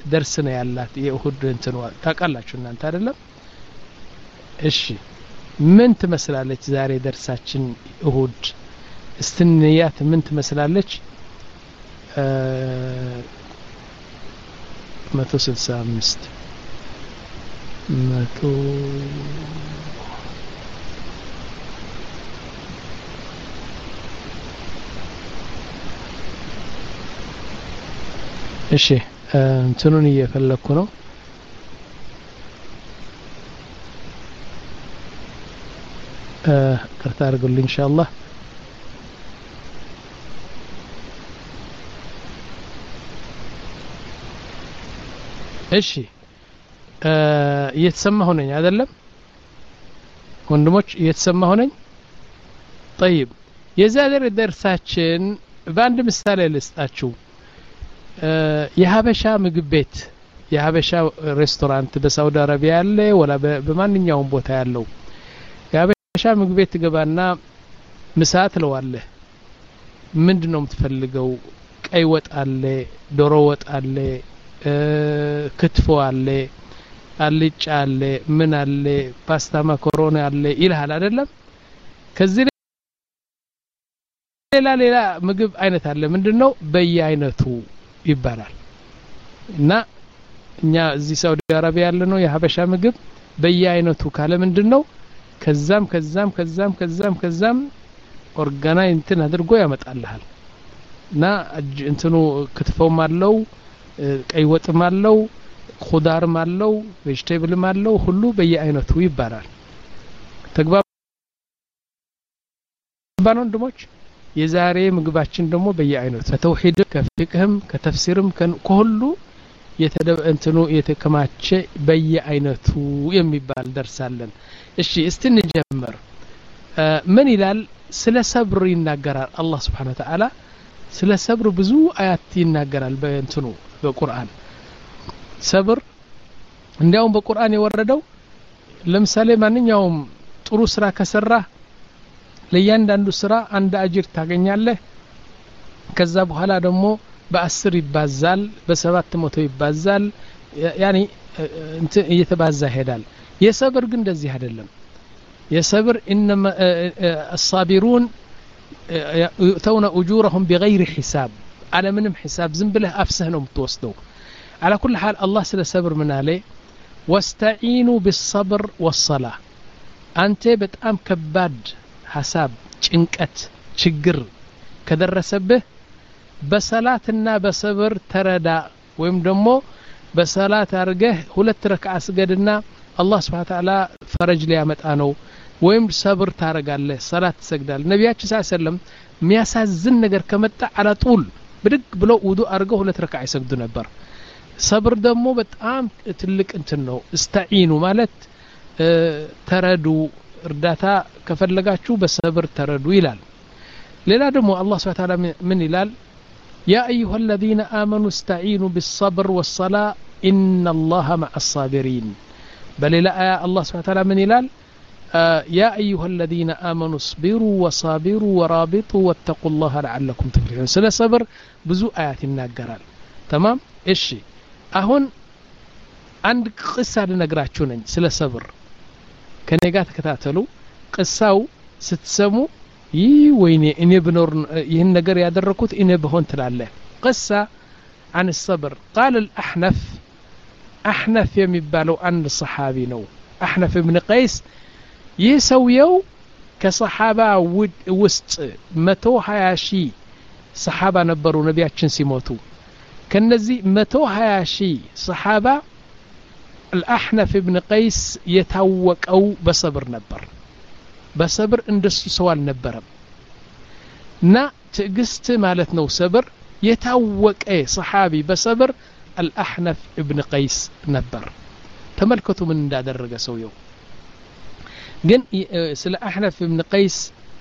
ደርስ ነው ያላት የእሁድ እንትን ታውቃላችሁ እናንተ አይደለም እሺ ምን ትመስላለች ዛሬ ደርሳችን እሁድ እስትንያት ምን ትመስላለች መቶ ስልሳ አምስት መቶ እሺ እንትኑን እየፈለግኩ ነው ቅርታ አድርጉልኝ ኢንሻአላህ እሺ እየተሰማሁ ነኝ አይደለም ወንድሞች እየተሰማሁ ነኝ ጠይብ የዛሬ ደርሳችን በአንድ ምሳሌ ልስጣችሁ የሀበሻ ምግብ ቤት የሀበሻ ሬስቶራንት በሳውዲ አረቢያ ያለ ወላ በማንኛውም ቦታ ያለው የሀበሻ ምግብ ቤት ትገባና ምሳ ትለዋለህ ምንድን ነው የምትፈልገው ቀይ ወጥ አለ ዶሮ ወጥ አለ ክትፎ አለ አልጫ አለ ምን አለ ፓስታ ማኮሮኒ አለ ይልሃል አይደለም ከዚህ ሌላ ሌላ ምግብ አይነት አለ ምንድን ነው በየአይነቱ ይባላል እና እኛ እዚህ ሳውዲ አረቢያ ያለ ነው የሀበሻ ምግብ በየአይነቱ ካለ ምንድን ነው ከዛም ከዛም ከዛም ከዛም ከዛም ኦርጋናይ እንትን አድርጎ ያመጣልሃል እና እንትኑ ክትፎም አለው ቀይ ወጥም አለው ኩዳርም አለው ቬጅቴብልም አለው ሁሉ በየአይነቱ ይባላል ተግባባን ወንድሞች የዛሬ ምግባችን ደግሞ በየአይነቱ ከተውሂድ ከፊቅህም ከተፍሲርም ከሁሉ እንትኑ የተከማቸ በየአይነቱ የሚባል ደርሳለን እሺ እስቲ እንጀምር ምን ይላል ስለ ሰብር ይናገራል አላህ ስብሓን ወተዓላ ስለ ሰብር ብዙ አያት ይናገራል በእንትኑ በቁርአን ሰብር እንዲያውም በቁርአን የወረደው ለምሳሌ ማንኛውም ጥሩ ስራ ከሰራ ለእያንዳንዱ ስራ አንድ አጅር ታገኛለህ ከዛ በኋላ ደግሞ በአስር ይባዛል በሰባት መቶ ይባዛል ያኒ እየተባዛ ይሄዳል የሰብር ግን እንደዚህ አይደለም የሰብር ኢነማ አሳቢሩን يؤتون أجورهم بغير حساب على منهم حساب زنبله أفسه نوم توسدو على كل حال الله سل صبر من عليه واستعينوا بالصبر والصلاة أنت بتأم كباد حساب ጭንቀት ችግር ከደረሰብህ በሰላትና በሰብር ተረዳ ወይም ደግሞ በሰላት አድርገህ ሁለት ረክዓ ስገድና አላህ ስብሓን ተዓላ ፈረጅ ሊያመጣ ነው ወይም ሰብር ታረጋለህ ሰላት ትሰግዳል ነቢያችን ስ ሰለም የሚያሳዝን ነገር ከመጣ አላጡል ብድግ ብለው ውዱ አድርገው ሁለት ረክዓ ይሰግዱ ነበር ሰብር ደግሞ በጣም ትልቅ እንትን ነው እስተዒኑ ማለት ተረዱ እርዳታ ከፈለጋችሁ በሰብር ተረዱ ይላል ሌላ ደግሞ አላህ ስብሓን ተዓላ ምን ይላል يا أيها الذين آمنوا استعينوا بالصبر والصلاة إن الله مع الصابرين بل لا آية الله سبحانه وتعالى من يلال آه يا أيها الذين آمنوا اصبروا وصابروا ورابطوا واتقوا الله لعلكم تفلحون سلا صبر بزو آيات الناقرال تمام إيش أهون عند قصة لنقراتشو نج سلا صبر ከኔ ጋር ተከታተሉ ቅሳው ስትሰሙ ይህ ወይኔ እኔ ብኖር ይህን ነገር ያደረኩት እኔ ብሆን ትላለህ ቅሳ عن الصبر قال الأحنف أحنف የሚባለው አንድ ሰሓቢ ነው አሕነፍ እብን ቀይስ ይህ ሰውየው ከሰሓባ ውስጥ መቶ ሀያ ሺህ ሰሓባ ነበሩ ነቢያችን ሲሞቱ ከነዚህ መቶ ሀያ ሺህ ሰሓባ الأحنف ابن قيس يتوقعው በሰብር ነበር በሰብር እንደሱ ሰው አልነበረም እና ትዕግስት ማለት ነው ሰብር የታወቀ ሰሓቢ በሰብር አልአሕነፍ እብን ቀይስ ነበር ተመልከቱ ምን እንዳደረገ ሰውየው ግን ስለ አሕነፍ እብን ቀይስ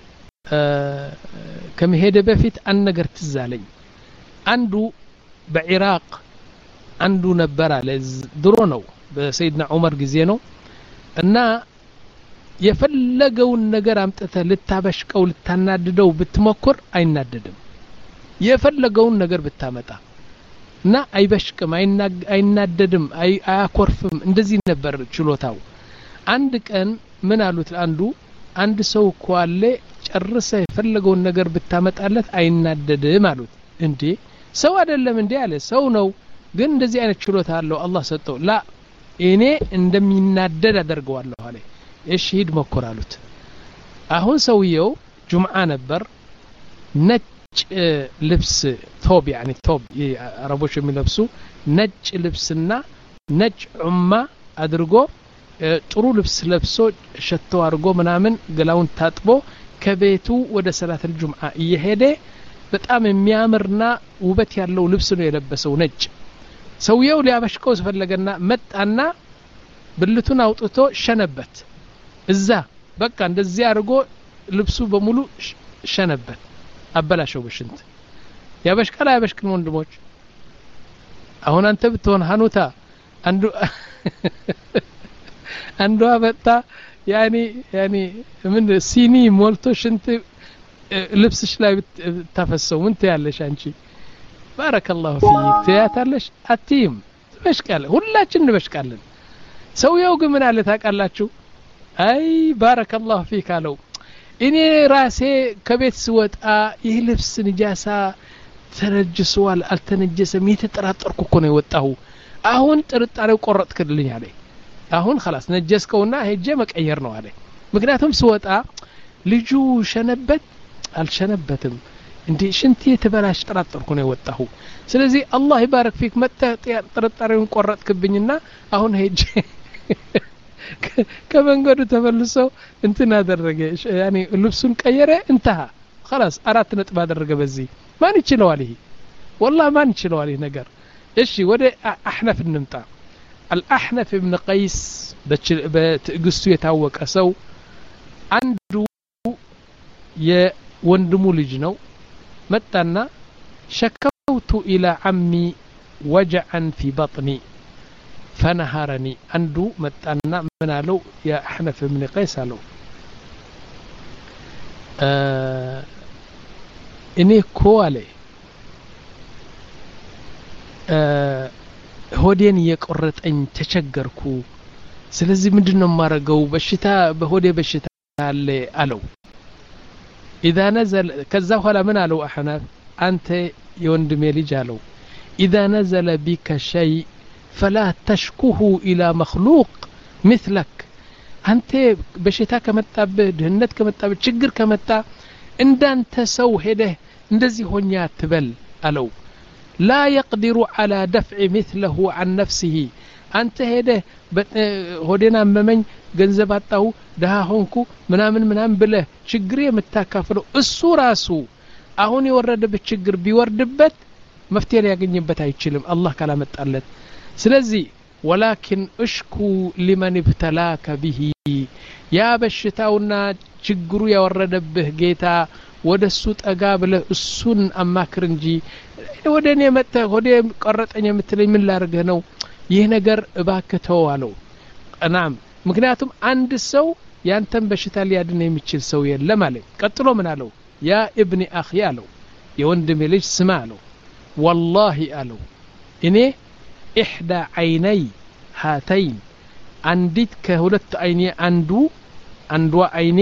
ከመሄደ በፊት አንድ ነገር ትዝ አለኝ አንዱ በኢራቅ አንዱ ነበር አለ ድሮ ነው በሰይድና ዑመር ጊዜ ነው እና የፈለገውን ነገር አምጥተ ልታበሽቀው ልታናድደው ብትሞክር አይናደድም የፈለገውን ነገር ብታመጣ እና አይበሽቅም አይናደድም አያኮርፍም እንደዚህ ነበር ችሎታው አንድ ቀን ምን አሉት አንዱ አንድ ሰው እኮ አለ ጨርሰ የፈለገውን ነገር ብታመጣለት አይናደድም አሉት እንዴ ሰው አይደለም እንዴ አለ ሰው ነው ግን እንደዚህ አይነት ችሎታ አለው አላህ ሰጠው ላ እኔ እንደሚናደድ አደርገዋለሁ አለ እሺ ሂድ ሞክር አሉት አሁን ሰውየው ጁምዓ ነበር ነጭ ልብስ ቶብ ያኒ ቶብ አረቦች የሚለብሱ ነጭ ልብስና ነጭ ዑማ አድርጎ ጥሩ ልብስ ለብሶ ሸቶ አድርጎ ምናምን ገላውን ታጥቦ ከቤቱ ወደ ሰላት ልጁምዓ እየሄደ በጣም የሚያምርና ውበት ያለው ልብስ ነው የለበሰው ነጭ ሰውየው ሊያበሽቀው ስፈለገና መጣና ብልቱን አውጥቶ ሸነበት እዛ በቃ እንደዚህ አድርጎ ልብሱ በሙሉ ሸነበት አበላሸው በሽንት ያበሽቃል አያበሽቅም ወንድሞች አሁን አንተ ብትሆን ሀኑታ አንዱ አንዷ መጣ ያኒ ያኒ ምን ሲኒ ሞልቶ ሽንት ልብስሽ ላይ ብታፈሰው ምን ትያለሽ አንቺ ባረከላሁ ፊክ ትያታለሽ አትይም ትበሽቃለ ሁላችን እንበሽቃለን ሰውየው ግን ምን አለ ታውቃላችሁ አይ ባረከላሁ ፊክ አለው እኔ ራሴ ከቤት ስወጣ ይህ ልብስ ንጃሳ ተነጅሰዋል አልተነጀሰም የተጠራጠርኩ እኮ ነው የወጣሁ አሁን ጥርጣሬው ቆረጥክልኝ አለ አሁን خلاص ነጀስከውና ሄጄ መቀየር ነው አለ ምክንያቱም ስወጣ ልጁ ሸነበት አልሸነበትም እንዴ ሽንት የተበላሽ ጠራጠርኩ ነው የወጣሁ ስለዚህ አላህ ይባረክ ፊክ መጥተህ ጥርጣሬውን ቆረጥክብኝና አሁን ሄጄ ከመንገዱ ተመልሰው እንትን አደረገ ያኔ ልብሱን ቀየረ እንተሃ خلاص አራት ነጥብ አደረገ በዚህ ማን ይችለዋል ይሄ والله ማን ይችለዋል ይሄ ነገር እሺ ወደ አሕነፍ እንምጣ አልአሕነፍ እብን ቀይስ በትዕግስቱ የታወቀ ሰው አንዱ የወንድሙ ልጅ ነው መጣና ሸከውቱ ኢላ ዓሚ ወጀዐን ፊ በጥኒ ፈነሃረኒ አንዱ መጣና ምን አለው የአሕነፍ እብን ቀይስ አለው እኔ እኮ አለ ሆዴን እየቆረጠኝ ተቸገርኩ ስለዚህ ምንድን ነው የማረገው በሽታ በሆዴ በሽታ አለ አለው ኢዛ ነዘለ ከዛ በኋላ ምን አለው አሕናፍ አንተ የወንድሜ ልጅ አለው ኢዛ ነዘለ ቢከ ሸይ ፈላ ተሽኩሁ ኢላ መክሉቅ ምትለክ አንተ በሽታ ከመጣብህ ድህነት ከመጣብህ ችግር ከመጣ እንዳንተ ሰው ሄደህ እንደዚህ ሆኛ አትበል አለው ላ የቅዲሩ ዓላ ደፍዕ ምትለሁ አን ነፍሲህ አንተ ሄደህ ሆዴን አመመኝ ገንዘብ አጣሁ ድሃ ሆንኩ ምናምን ምናምን ብለህ ችግር የምታካፍለው እሱ ራሱ አሁን የወረደበት ችግር ቢወርድበት መፍትሄ ሊያገኝበት አይችልም አላህ ካላመጣለት ስለዚህ ወላኪን እሽኩ ሊመን ብተላከ ብሂ ያ በሽታውና ችግሩ ያወረደብህ ጌታ ወደ እሱ ጠጋ ብለህ እሱን አማክር እንጂ ወደ እኔ መጥተህ ወደ ቆረጠኝ የምትለኝ ምን ላርግህ ነው ይህ ነገር እባክህ ተው አለው ናም ምክንያቱም አንድ ሰው ያንተን በሽታ ሊያድን የሚችል ሰው የለም አለኝ ቀጥሎ ምን አለው ያ እብኒ አኺ አለው የወንድሜ ልጅ ስማ አለው ወላሂ አለው እኔ ኢሕዳ ዓይነይ ሃተይን አንዲት ከሁለት አይኔ አንዱ አንዷ አይኔ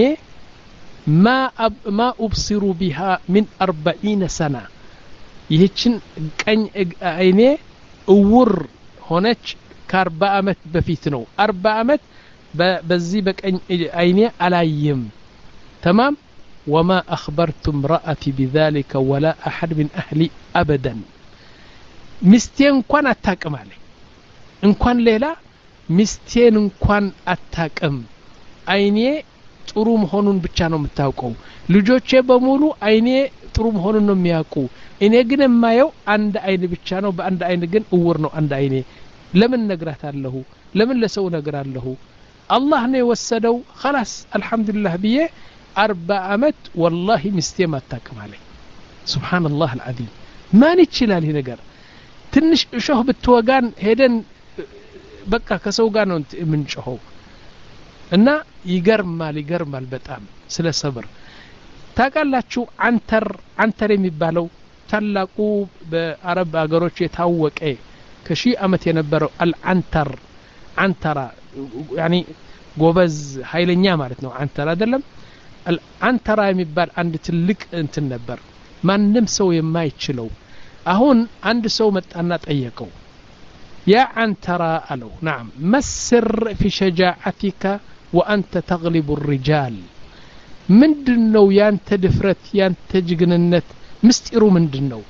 ማ ኡብሲሩ ቢሃ ሚን አርበዒነ ሰና ይህችን ቀኝ አይኔ እውር ሆነች ከአርባ ዓመት በፊት ነው አርባ ዓመት በዚህ በቀኝ አይኔ አላይም ተማም ወማ አኽበርቱ እምረአቲ ቢዛሊከ ወላ አሐድ ምን አህሊ አበደን ሚስቴ እንኳን አታቅም አለ እንኳን ሌላ ሚስቴን እንኳን አታቅም አይኔ ጥሩ መሆኑን ብቻ ነው የምታውቀው ልጆቼ በሙሉ አይኔ ጥሩ መሆኑን ነው የሚያውቁ እኔ ግን የማየው አንድ አይን ብቻ ነው በአንድ አይን ግን እውር ነው አንድ አይኔ ለምን ነግራት አለሁ ለምን ለሰው ነግር አለሁ አላህ ነው የወሰደው خلاص አልহামዱሊላህ ብዬ አርባ አመት ወላሂ ሚስቴም አታቅም አለኝ ሱብሓንላህ አልዓዚም ማን ይችላል ይህ ነገር ትንሽ እሾህ ብትወጋን ሄደን በቃ ከሰው ጋር ነው የምንጮኸው እና ይገርማል ይገርማል በጣም ስለ ሰብር ታውቃላችሁ አንተር አንተር የሚባለው ታላቁ በአረብ ሀገሮች የታወቀ ከሺህ ዓመት የነበረው አልዓንተር አንተራ ያኒ ጎበዝ ኃይለኛ ማለት ነው አንተራ አይደለም አንተራ የሚባል አንድ ትልቅ እንትን ነበር ማንም ሰው የማይችለው አሁን አንድ ሰው መጣና ጠየቀው ያ አንተራ አለው ናም መስር ፊ ሸጃዓቲካ ወአንተ ተግሊቡ ሪጃል ምንድን ነው ያንተ ድፍረት ያንተ ጅግንነት ምስጢሩ ምንድን ነው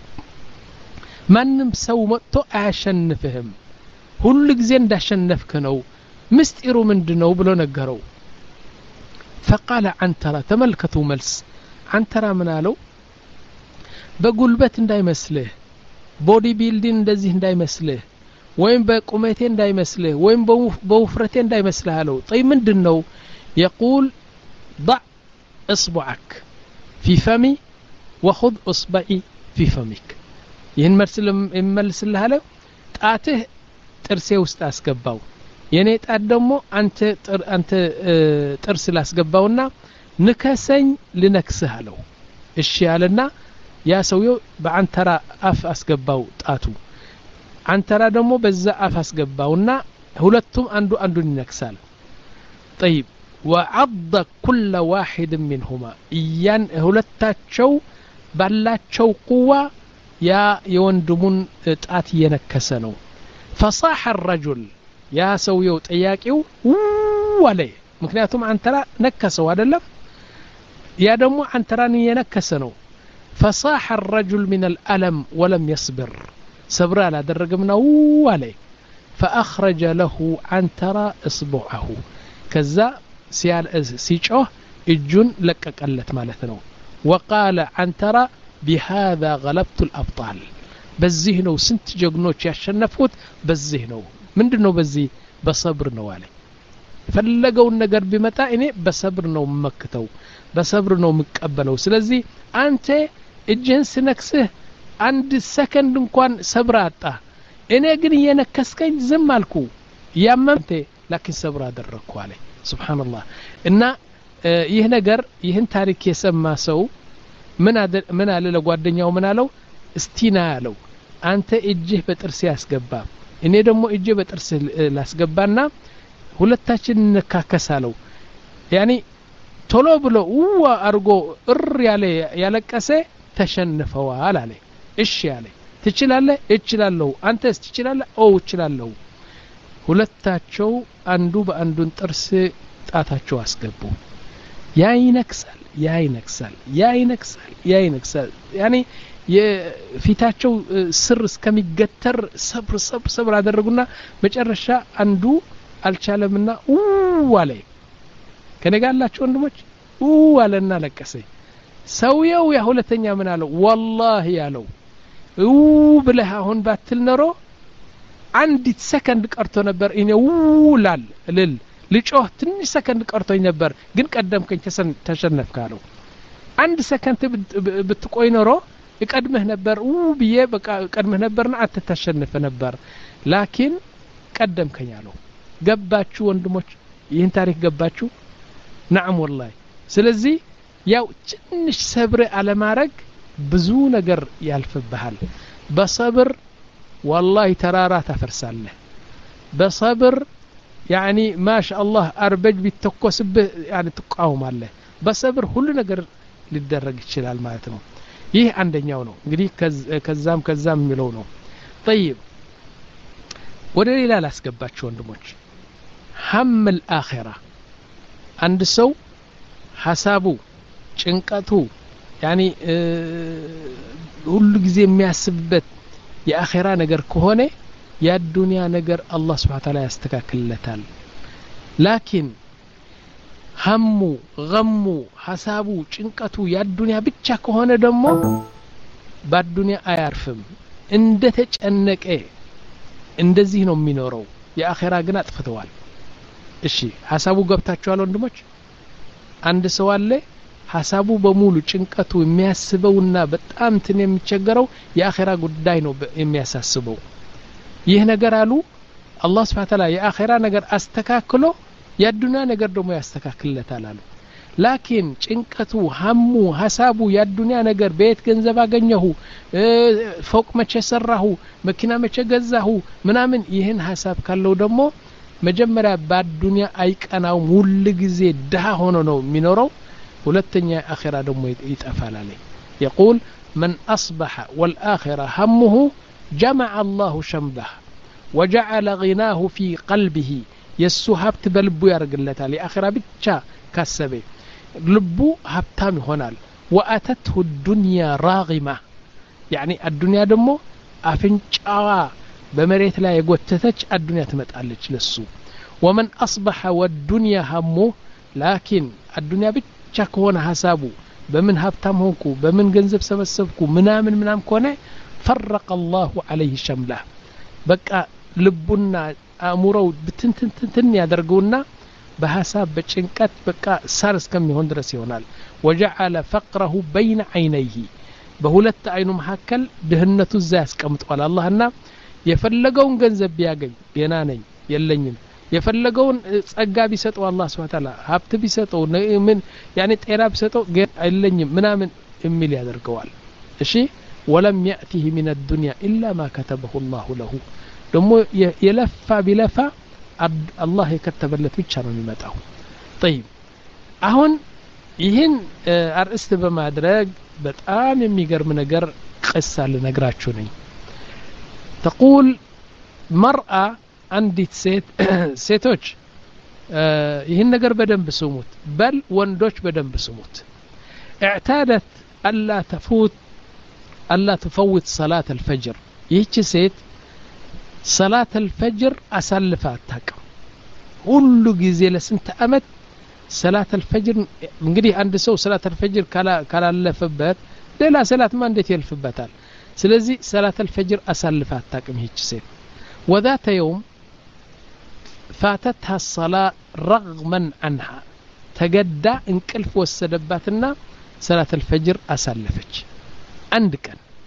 ማንም ሰው መጥቶ አያሸንፍህም ሁሉ ጊዜ እንዳሸነፍክ ነው ምስጢሩ ምንድን ነው ብሎ ነገረው ፈቃለ አንተራ ተመልከቱ መልስ አንተራ ምን አለው በጉልበት እንዳይመስልህ ቦዲ ቢልዲንግ እንደዚህ እንዳይመስልህ ወይም በቁመቴ እንዳይመስልህ ወይም በውፍረቴ እንዳይመስልህ አለው ጠይ ምንድን ነው የቁል ضع اصبعك في فمي وخذ اصبعي في فمك ይህን መልስ የምመልስልህ አለው ጣትህ ጥርሴ ውስጥ አስገባው የእኔ ጣት ደግሞ አንተ ጥርስ ላስገባውና ንከሰኝ ልነክስህ አለው እሺ አለና ያ ሰውየው በአንተራ አፍ አስገባው ጣቱ አንተራ ደግሞ በዛ አፍ አስገባውና ሁለቱም አንዱ አንዱን ይነክሳል ጠይብ ወዐض ኩለ ዋሒድ ሚንሁማ እያን ሁለታቸው ባላቸው ቁዋ ያ የወንድሙን ጣት እየነከሰ ነው ፈሳሐ ረጁል ያ ሰውየው ጠያቂው አለ ምክንያቱም አንተራ ነከሰው አደለም ያ ደግሞ አንተራን እየነከሰ ነው فصاح الرجل من الألم ولم يصبر صبر على درقمنا عليه فأخرج له عنترى إصبعه كذا سيال سيጮህ እጁን ለቀቀለት ማለት ነው وقال عنترى بهذا غلبت الأبطال በዚህ ነው ስንት ጀግኖች ያሸነፍኩት በዚህ ነው ምንድን ነው በዚህ በሰብር ነው አለ የፈለገውን ነገር ቢመጣ እኔ በሰብር ነው መክተው በሰብር ነው የምቀበለው ስለዚህ አንተ እጅህን ስነክስህ አንድ ሰከንድ እንኳን ሰብር አጣ እኔ ግን እየነከስከኝ ዝም አልኩ እያመምቴ ላኪን ሰብር አደረግኩ አለ ስብሓንላህ እና ይህ ነገር ይህን ታሪክ የሰማ ሰው ምን አለ ለጓደኛው ምን አለው እስቲና ያለው አንተ እጅህ በጥርሴ ያስገባ እኔ ደግሞ እጄ በጥርስ ላስገባና ሁለታችን እንካከሳለው ያኒ ቶሎ ብሎ ውዋ አድርጎ እር ያለ ያለቀሰ ተሸንፈዋል አለ እሺ አለ ትችላለህ እችላለሁ አንተስ ትችላለህ ኦ እችላለሁ ሁለታቸው አንዱ በአንዱን ጥርስ ጣታቸው አስገቡ ያ ይነክሳል ያ ይነክሳል ያ ይነክሳል ያ ይነክሳል ያኔ የፊታቸው ስር እስከሚገተር ሰብር ሰብር ሰብር አደረጉና መጨረሻ አንዱ አልቻለምና አለ ከኔ ጋር ያላችሁ ወንድሞች አለና ለቀሰ ሰውየው ያ ሁለተኛ ምን አለው ወላሂ ያለው ብለህ አሁን ባትል ኖሮ አንዲት ሰከንድ ቀርቶ ነበር እኔ ላል ልል ልጮህ ትንሽ ሰከንድ ቀርቶኝ ነበር ግን ቀደምከኝ ተሸነፍክ አለው አንድ ሰከንድ ብትቆይ ኖሮ እቀድምህ ነበር ብዬ በቃ እቀድምህ ነበርና አንተ ታሸንፍ ነበር ላኪን ቀደምከኝ አለው ገባችሁ ወንድሞች ይህን ታሪክ ገባችሁ ናዕም ወላሂ ስለዚህ ያው ትንሽ ሰብር አለማድረግ ብዙ ነገር ያልፍብሃል በሰብር ወላሂ ተራራ ታፈርሳለህ በሰብር ያኒ ማሻ አላህ አርበጅ ቢተኮስብህ ያኒ ትቃወማለህ በሰብር ሁሉ ነገር ሊደረግ ይችላል ማለት ነው ይህ አንደኛው ነው እንግዲህ ከዛም ከዛም የሚለው ነው ጠይብ ወደ ሌላ ላስገባችሁ ወንድሞች ሀም ልአኼራ አንድ ሰው ሀሳቡ ጭንቀቱ ያኒ ሁሉ ጊዜ የሚያስብበት የአኼራ ነገር ከሆነ የአዱንያ ነገር አላህ ስብሓ ታላ ያስተካክልለታል ላኪን ሀሙ ገሙ ሀሳቡ ጭንቀቱ የአዱንያ ብቻ ከሆነ ደግሞ በአዱንያ አያርፍም እንደ ተጨነቀ እንደዚህ ነው የሚኖረው የአኼራ ግን አጥፍተዋል እሺ ሀሳቡ ገብታችኋል ወንድሞች አንድ ሰው አለ ሀሳቡ በሙሉ ጭንቀቱ የሚያስበውና በጣም ትን የሚቸገረው የአኼራ ጉዳይ ነው የሚያሳስበው ይህ ነገር አሉ አላህ ስብሓ ተላ የአኼራ ነገር አስተካክሎ የአዱና ነገር ደግሞ ያስተካክልለታል አሉ ላኪን ጭንቀቱ ሀሙ ሀሳቡ የአዱንያ ነገር በየት ገንዘብ አገኘሁ ፎቅ መቼ ሰራሁ መኪና መቼ ገዛሁ ምናምን ይህን ሀሳብ ካለው ደግሞ መጀመሪያ በአዱንያ አይቀናውም ሁል ጊዜ ድሃ ሆኖ ነው የሚኖረው ሁለተኛ አኼራ ደግሞ ይጠፋል አለኝ የቁል መን አስበሐ ወልአኼራ ሀሙሁ ጀመዐ አላሁ ሸምበህ ወጀዐለ ጊናሁ ፊ ቀልቢህ የእሱ ሀብት በልቡ ያደርግለታል የአኼራ ብቻ ካሰበ ልቡ ሀብታም ይሆናል ወአተትሁ ዱንያ ራጊማ ያኒ አዱንያ ደግሞ አፍንጫዋ በመሬት ላይ የጎተተች አዱንያ ትመጣለች ለሱ ወመን አስበሐ ወዱንያ ሀሞ ላኪን አዱንያ ብቻ ከሆነ ሀሳቡ በምን ሀብታም ሆንኩ በምን ገንዘብ ሰበሰብኩ ምናምን ምናምን ከሆነ ፈረቀ አላሁ አለይህ ሸምላ በቃ ልቡና አእምሮው ብትንትንትንትን ያደርገውና በሀሳብ በጭንቀት በቃ ሳር እስከሚሆን ድረስ ይሆናል ወጀዓለ ፈቅረሁ በይነ አይነይህ በሁለት አይኑ መካከል ድህነቱ እዛ ያስቀምጠዋል አላህና የፈለገውን ገንዘብ ቢያገኝ ጤና ነኝ የለኝም የፈለገውን ጸጋ ቢሰጠው አላህ ስብሐ ተዓላ ሀብት ቢሰጠው ምን ያኔ ጤና ቢሰጠው የለኝም ምናምን የሚል ያደርገዋል እሺ ወለም ያእቲህ ሚን አዱንያ ኢላ ማ ከተበሁ ላሁ ለሁ ደግሞ የለፋ ቢለፋ አላህ የከተበለት ብቻ ነው የሚመጣው ጠይብ አሁን ይህን አርእስት በማድረግ በጣም የሚገርም ነገር ቅሳ ልነግራችሁ ነኝ ተቁል መርአ አንዲት ሴት ሴቶች ይህን ነገር በደንብ ስሙት በል ወንዶች በደንብ ስሙት اعتادت ألا تفوت ألا تفوت صلاة الفجر ይህች ሴት ሰላት አልፈጅር አሳልፈ አታቅም ሁሉ ጊዜ ለስንት አመት ሰላት አልፈጅር እንግዲህ አንድ ሰው ሰላት አልፈጅር ካላለፈበት ሌላ ሰላትማ እንዴት ያልፍበታል ስለዚህ ሰላት አልፈጅር አሳልፈ አታቅም ይህች ሴት وذات يوم فاتتها الصلاة رغما عنها تقدى انقلف وسدباتنا صلاة الفجر أسلفج عندك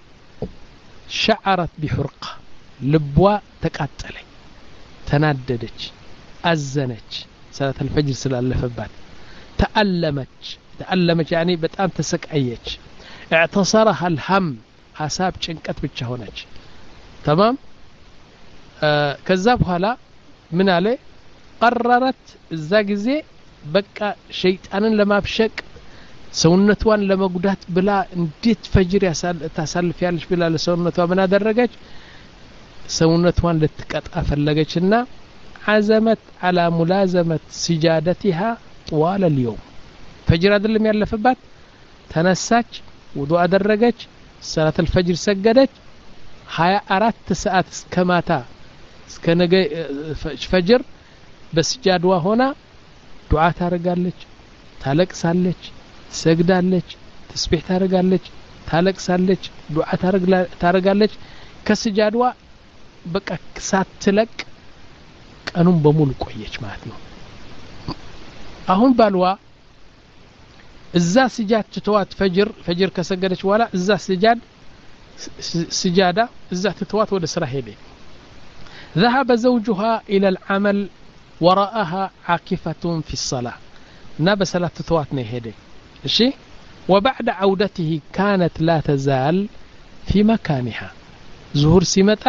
شعرت بحرقة ልቧ ተቃጠለኝ ተናደደች አዘነች ሰላት አልፈጅር ስላለፈባት ተአለመች ተአለመች ያኔ በጣም ተሰቃየች اعتصرها الهم ሀሳብ ጭንቀት ብቻ ሆነች ተማም ከዛ በኋላ ምን አለ ቀረረት እዛ ጊዜ በቃ ሸይጣንን ለማብሸቅ ሰውነቷን ለመጉዳት ብላ እንዴት ፈጅር ታሳልፊያለች ብላ ለሰውነቷ ምን አደረገች ሰውነቷን ልትቀጣ ፈለገችና አዘመት አላ ሙላዘመት ሲጃደቲሃ ጥዋለ ልየውም ፈጅር አይደለም ያለፈባት ተነሳች ውዱ አደረገች ሰላት አልፈጅር ሰገደች ሀያ አራት ሰዓት እስከ ማታ እስከ ነገ ፈጅር በስጃድዋ ሆና ዱዓ ታደርጋለች ታለቅሳለች ትሰግዳለች ተስቢሕ ታደርጋለች ታለቅሳለች ዱዓ ታደርጋለች ከስጃድዋ በቃ ሳትለቅ ቀኑን በሙሉ ቆየች ማለት ነው አሁን ባልዋ እዛ ስጃድ ትተዋት ፈጅር ፈጅር ከሰገደች በኋላ እዛ ስጃድ ስጃዳ እዛ ትተዋት ወደ ስራ ሄደ ذهب زوجها إلى العمل وراءها عاكفة في الصلاة ناب صلاة تتوات نهيدي الشي وبعد عودته كانت لا تزال في مكانها ظهور سمتا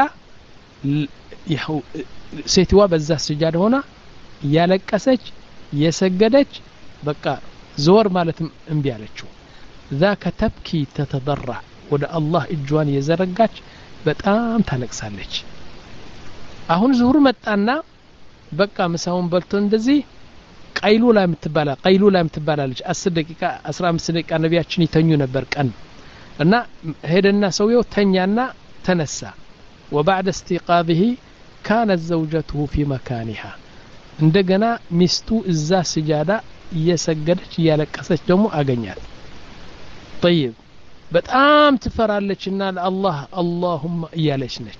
ሴትዋ በዛ ስጃድ ሆና እያለቀሰች እየሰገደች በቃ ዘወር ማለትም እምቢ አለችው ذاك ተብኪ ተተضرع ወደ አላህ እጇን የዘረጋች በጣም ታለቅሳለች አሁን ዙሁር መጣና በቃ ምሳውን በልቶ እንደዚህ ቀይሉላ የምትባላ ቀይሉላ የምትባላለች አስር ደቂቃ አስራ አምስት ደቂቃ ነቢያችን ይተኙ ነበር ቀን እና ሄደና ሰውየው ተኛና ተነሳ وبعد استيقاظه كانت زوجته في مكانها እንደገና ሚስቱ እዛ ስጃዳ እየሰገደች እያለቀሰች ደግሞ አገኛት طيب በጣም ትፈራለችና ለአላህ አላሁማ እያለች ነች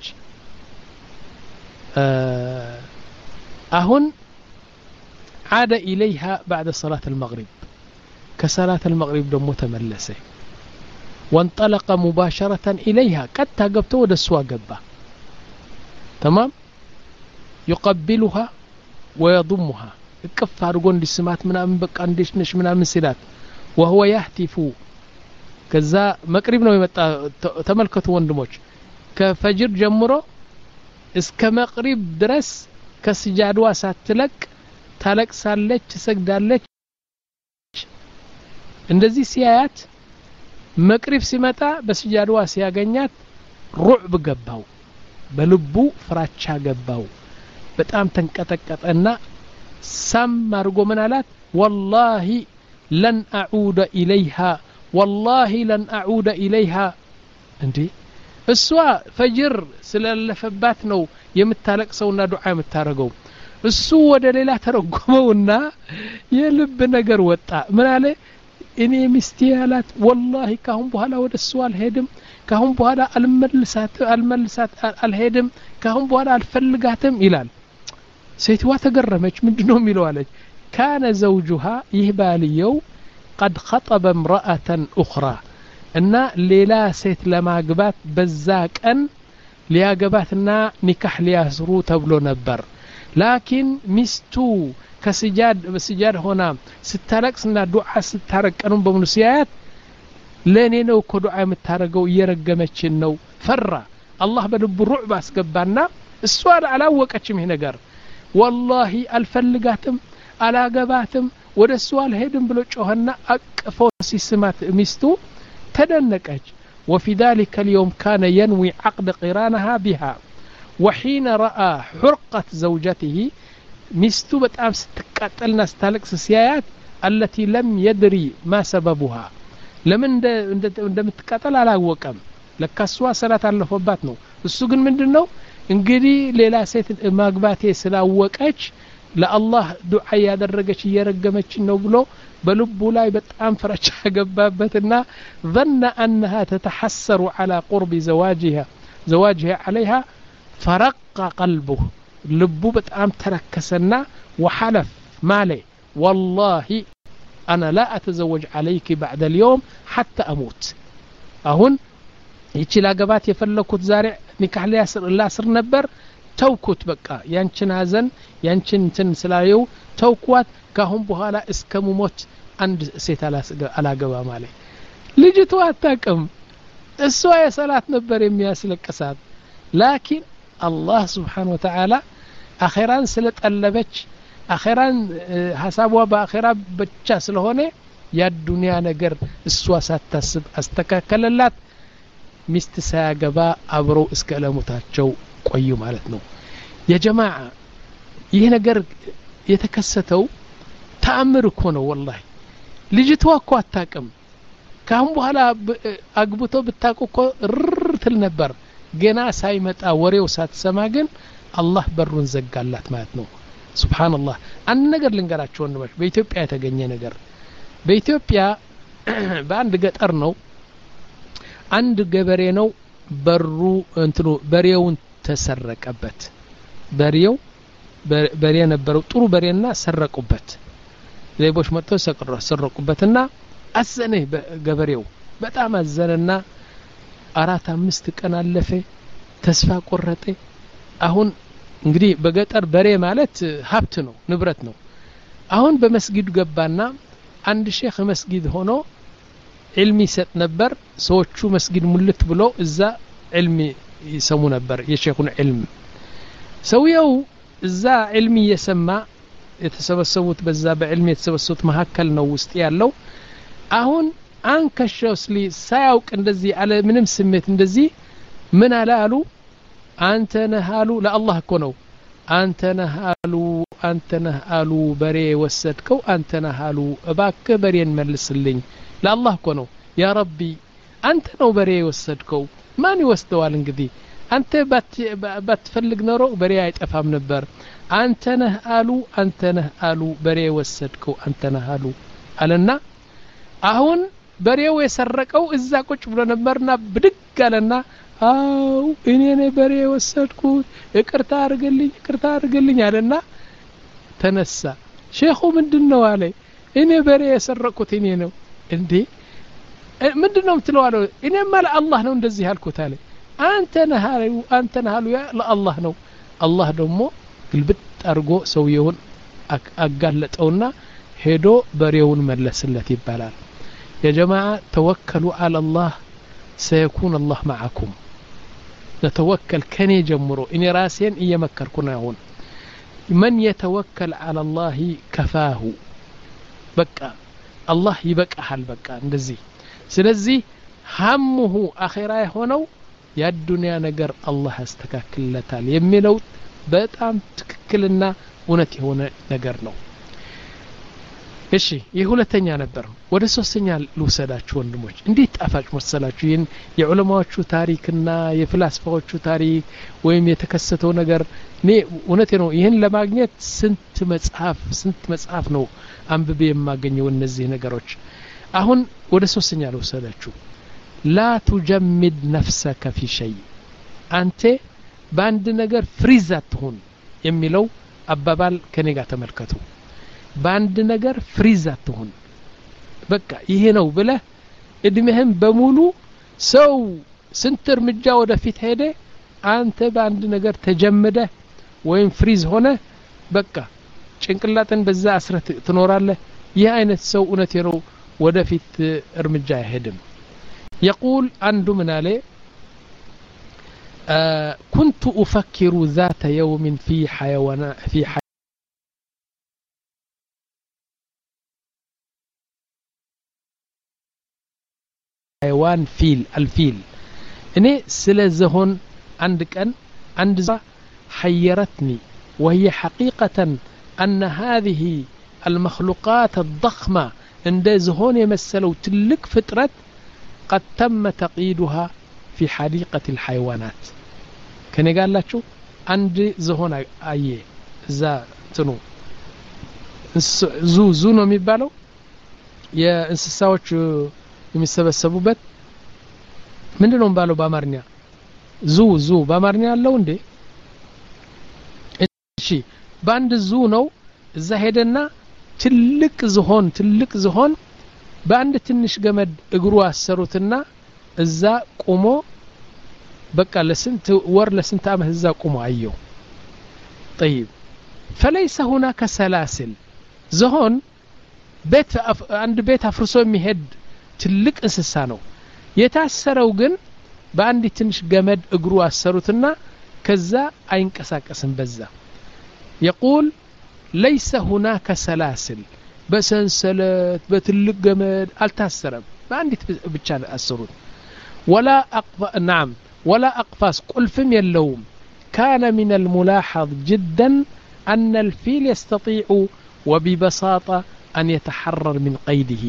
አሁን عاد إليها بعد صلاة المغرب كصلاة المغرب دمو تملسه وانطلق مباشرة إليها قد تقبته ودسوا قبه تمام يقبلها ويضمها እቅፍ አድርጎ እንዲስማት ምናምን በቃ እንዴት ነሽ ምናምን ሲላት ወህወ ያህቲፉ ከዛ መቅሪብ ነው የመጣ ተመልከቱ ወንድሞች ከፈጅር ጀምሮ እስከ መቅሪብ ድረስ ከስጃድዋ ሳትለቅ ታለቅሳለች ትሰግዳለች እንደዚህ ሲያያት መቅሪብ ሲመጣ በስጃድዋ ሲያገኛት ሩዕብ ገባው በልቡ ፍራቻ ገባው በጣም ተንቀጠቀጠና ሳም አድርጎ ምን አላት ወላሂ ለን አዑደ ኢለይሃ ወላሂ ለን አዑደ ኢለይሃ እንዴ እሷ ፈጅር ስላለፈባት ነው የምታለቅሰውና ዱዓ የምታደርገው እሱ ወደ ሌላ ተረጎመውና የልብ ነገር ወጣ ምን አለ እኔ ሚስቴ ያላት ወላሂ ካሁን በኋላ ወደ እሱ አልሄድም ካሁን በኋላ አልመልሳት አልመልሳት አልሄድም ካሁን በኋላ አልፈልጋትም ይላል ሴትዋ ተገረመች ምንድን ነው የሚለው አለች ካነ ዘውጁሃ ይህ ባልየው ቀድ ኸጠበ እምረአተን ኡኽራ እና ሌላ ሴት ለማግባት በዛ ቀን ሊያገባትና ኒካህ ሊያስሩ ተብሎ ነበር ላኪን ሚስቱ ከስጃድ በስጃድ ሆና ስታለቅስና ዱዓ ስታረግ ቀኑን በሙሉ ሲያያት ለእኔ ነው እኮ ዱዓ የምታደርገው እየረገመችን ነው ፈራ አላህ በልቡ ሩዕብ አስገባና እሷ አላወቀችም ይህ ነገር ወላሂ አልፈልጋትም አላገባትም ወደ እሱ አልሄድም ብሎ ጮኸና አቅፎ ሲስማት ሚስቱ ተደነቀች وفي ذلك اليوم كان ينوي عقد قرانها بها وحين رأى حرقة زوجته ሚስቱ በጣም ስትቃጠልና ስታለቅስ ሲያያት አለቲ ለም የድሪ ማ ሰበቡሃ ለምን እንደምትቃጠል አላወቀም ለካሷ ሰላት አለፈባት ነው እሱ ግን ምንድን ነው እንግዲህ ሌላ ሴት ማግባቴ ስላወቀች ለአላህ ዱዓ እያደረገች እየረገመችን ነው ብሎ በልቡ ላይ በጣም ፍረቻ ገባበትና ظن أنها تتحسر على قرب زواجها زواجها عليها فرق قلبه ልቡ በጣም ተረከሰና ወሐለፍ ማለ ወላሂ አና ላ አተዘወጅ አለይክ ባዕደ ልየውም ሐታ አሙት አሁን ይቺ ላገባት የፈለግኩት ዛሬ ኒካህ ላስር ነበር ተውኩት በቃ ያንችን ሀዘን ያንችን እንትን ስላየው ተውኳት ካሁን በኋላ እስከ ሙሞት አንድ ሴት አላገባ ማለ ልጅቱ አታቅም እሷ የሰላት ነበር የሚያስለቅሳት ላኪን አላህ ስብሓን ወተዓላ አኼራን ስለጠለበች አኼራን ሀሳቧ በአኼራ ብቻ ስለሆነ የአዱንያ ነገር እሷ ሳታስብ አስተካከለላት ሚስት ሳያገባ አብረው እስከ እለሙታቸው ቆዩ ማለት ነው የጀማዓ ይህ ነገር የተከሰተው ተአምር እኮ ነው ወላሂ ልጅቷ እኮ አታቅም ካሁን በኋላ አግብቶ ብታቁ እኮ ርር ትል ነበር ገና ሳይመጣ ወሬው ሳትሰማ ግን አላህ በሩን ዘጋላት ማለት ነው ስብሓንላህ አንድ ነገር ልንገራቸው ወንድሞች በኢትዮጵያ የተገኘ ነገር በኢትዮጵያ በአንድ ገጠር ነው አንድ ገበሬ ነው በሩ እንትኑ በሬውን ተሰረቀበት በሬው በሬ ነበረው ጥሩ በሬና ሰረቁበት ሌቦች መጥተው ሰረቁበትና አዘነ ገበሬው በጣም አዘነና አራት አምስት ቀን አለፈ ተስፋ ቆረጠ አሁን እንግዲህ በገጠር በሬ ማለት ሀብት ነው ንብረት ነው አሁን በመስጊዱ ገባና አንድ ሼክ መስጊድ ሆኖ ዕልም ይሰጥ ነበር ሰዎቹ መስጊድ ሙልት ብሎ እዛ ዕልም ይሰሙ ነበር የሼኹን ዕልም ሰውየው እዛ ዕልም እየሰማ የተሰበሰቡት በዛ በዕልም የተሰበሰቡት መካከል ነው ውስጥ ያለው አሁን አንከሸውስሊ ሳያውቅ እንደዚህ አለ ምንም ስሜት እንደዚህ ምን አለ አሉ አንተ ነህ አሉ ለአላህ እኮ ነው አንተ ነህ አሉ አንተ ነህ አሉ በሬ ወሰድከው አንተ ነህ አሉ እባክህ በሬን መልስልኝ ለአላህ እኮ ነው ያ ረቢ አንተ ነው በሬ የወሰድከው ማን ይወስደዋል እንግዲህ አንተ ባትፈልግ ኖሮ በሬ አይጠፋም ነበር አንተ ነህ አሉ አንተ ነህ አሉ በሬ የወሰድከው አንተ ነህ አሉ አለና አሁን በሬው የሰረቀው እዛ ቁጭ ብሎ ነበርና ብድግ አለና አው እኔ ነኝ በሬ የወሰድኩት ይቅርታ አድርግልኝ ይቅርታ አድርግልኝ አለና ተነሳ ሼኹ ምንድን ነው አለ እኔ በሬ የሰረቅኩት እኔ ነው እንዴ ምንድን ነው የምትለው አለ እኔማ ለአላህ ነው እንደዚህ ያልኩት አለ አንተ ነህ አንተ ነህ አሉ ለአላህ ነው አላህ ደግሞ ግልብጥ አድርጎ ሰውየውን አጋለጠውና ሄዶ በሬውን መለስለት ይባላል የጀማዓ ተወከሉ አላላህ ሰየኩን አላህ ማዓኩም ነተወከል ከኔ ጀምሮ እኔ ራሴን እየመከርኩ ነው አሁን መን የተወከል አላላህ ከፋሁ በቃ አላህ ይበቃሃል በቃ እንደዚህ ስለዚህ ሀሙሁ አኼራ የሆነው የአዱንያ ነገር አላህ ያስተካክልለታል የሚለው በጣም ትክክልና እውነት የሆነ ነገር ነው እሺ ይህ ሁለተኛ ነበር ወደ ሶስተኛ ልውሰዳችሁ ወንድሞች እንዴት ጣፋጭ መሰላችሁ ይህን የዑለማዎቹ ታሪክና የፍላስፋዎቹ ታሪክ ወይም የተከሰተው ነገር እኔ እውነቴ ነው ይህን ለማግኘት ስንት መጽሐፍ ስንት መጽሐፍ ነው አንብቤ የማገኘው እነዚህ ነገሮች አሁን ወደ ሶስተኛ ልውሰዳችሁ ላ ቱጀሚድ ነፍሰከ ፊ ሸይ አንተ በአንድ ነገር ፍሪዝ አትሁን የሚለው አባባል ከኔ ጋር ተመልከቱ በአንድ ነገር ፍሪዝ አትሁን በቃ ይሄ ነው ብለህ እድሜህም በሙሉ ሰው ስንት እርምጃ ወደፊት ሄደ አንተ በአንድ ነገር ተጀምደ ወይም ፍሪዝ ሆነ በቃ ጭንቅላትን በዛ አስረ ትኖራለህ ይህ አይነት ሰው እውነቴ ነው ወደፊት እርምጃ አይሄድም يقول عنده من عليه آه كنت أفكر ذات يوم في حيوان في حيوان فيل الفيل እኔ ስለ ዝሆን አንድ ቀን አንድ ዛ حيرتني وهي حقيقة أن هذه المخلوقات الضخمة عند زهون يمثلوا تلك فترة قد تم تقييدها في حديقة الحيوانات كان قال لك عند زهون أي ዛ እንትኑ ዙ ዙ ነው የሚባለው የእንስሳዎች የሚሰበሰቡበት ምንድን ነው የሚባለው በአማርኛ ዙ ዙ በአማርኛ ያለው እንዴ እሺ በአንድ ዙ ነው እዛ ሄደና ትልቅ ዝሆን ትልቅ ዝሆን በአንድ ትንሽ ገመድ እግሩ አሰሩትና እዛ ቁሞ በቃ ለስንት ወር ለስንት አመት እዛ ቁሞ አየው ጠይብ ፈለይሰ ሁናከ ሰላስል ዝሆን ቤት አንድ ቤት አፍርሶ የሚሄድ ትልቅ እንስሳ ነው የታሰረው ግን በአንድ ትንሽ ገመድ እግሩ አሰሩትና ከዛ አይንቀሳቀስም በዛ የቁል ለይሰ ሁናከ ሰላስል በሰንሰለት በትልቅ ገመድ አልታሰረም በአንዲት ብቻ አሰሩት ወላ ናም ወላ አቅፋስ ቁልፍም የለውም كان من الملاحظ جدا أن الفيل يستطيع وببساطة أن يتحرر من قيده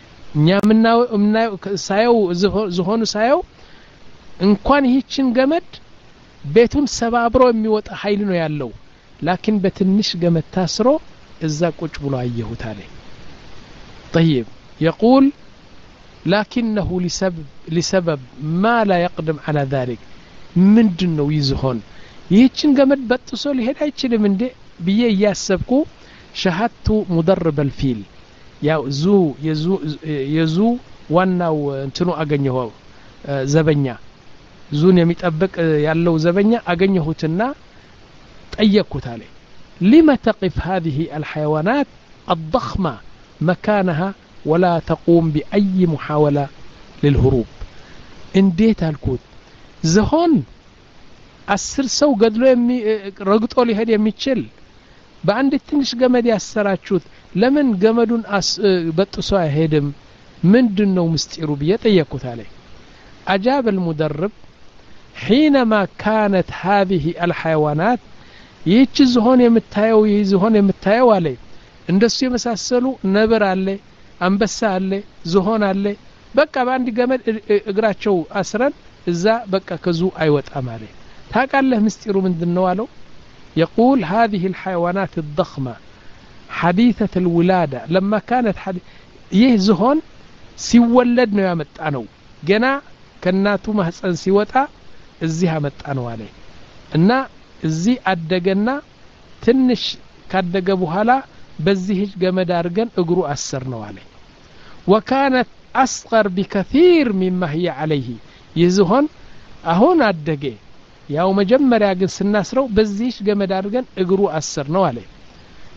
ሳየው ዝሆኑ ሳየው እንኳን ይህችን ገመድ ቤቱን ሰባብሮ የሚወጣ ኃይል ነው ያለው ላኪን በትንሽ ገመድ ታስሮ እዛ ቁጭ ብሎ አየሁት አለ طيب يقول لكنه لسبب, لسبب ما لا يقدم على ذلك ምንድን ነው ይዝሆን ይህችን ገመድ በጥሶ ሊሄድ አይችልም እንዴ ብዬ እያሰብኩ ሸሀቱ ሙደርብ አልፊል ያው ዙ የዙ ዋናው እንትኑ አገኘሁ ዘበኛ ዙን የሚጠብቅ ያለው ዘበኛ አገኘሁትና ጠየቅኩት አለ لم تقف هذه الحيوانات الضخمة مكانها ولا تقوم بأي محاولة للهروب እንዴት አልኩት ዝሆን አስር ሰው ገድሎ ረግጦ ሊሄድ የሚችል በአንድ ትንሽ ገመድ ያሰራችሁት ለምን ገመዱን በጥሶ አይሄድም ምንድን ነው ምስጢሩ ብዬ ጠየቅኩት አለ أجاب المدرب حينما كانت هذه الحيوانات ይህች ዝሆን የምታየው ይህ ዝሆን የምታየው አለ እንደሱ የመሳሰሉ ነብር አለ አንበሳ አለ ዝሆን አለ በቃ በአንድ ገመድ እግራቸው አስረን እዛ በቃ ከዙ አይወጣም አለ ታቃለህ ምስጢሩ ምንድን ነው አለው يقول هذه الحيوانات الضخمة حديثة الولادة لما كانت حدي... ይህ ዝሆን ሲወለድ ነው ያመጣ ነው ገና ከእናቱ ማህፀን ሲወጣ እዚህ አመጣ ነው አለ እና እዚህ አደገና ትንሽ ካደገ በኋላ በዚህ ገመድ አድርገን እግሩ አስር ነው አለ ወካነት አስቀር ቢከثيር ሚማ ህየ አለይህ ይህ ዝሆን አሁን አደገ ያው መጀመሪያ ግን ስናስረው በዚህች ገመድ አድርገን እግሩ አስር ነው አለ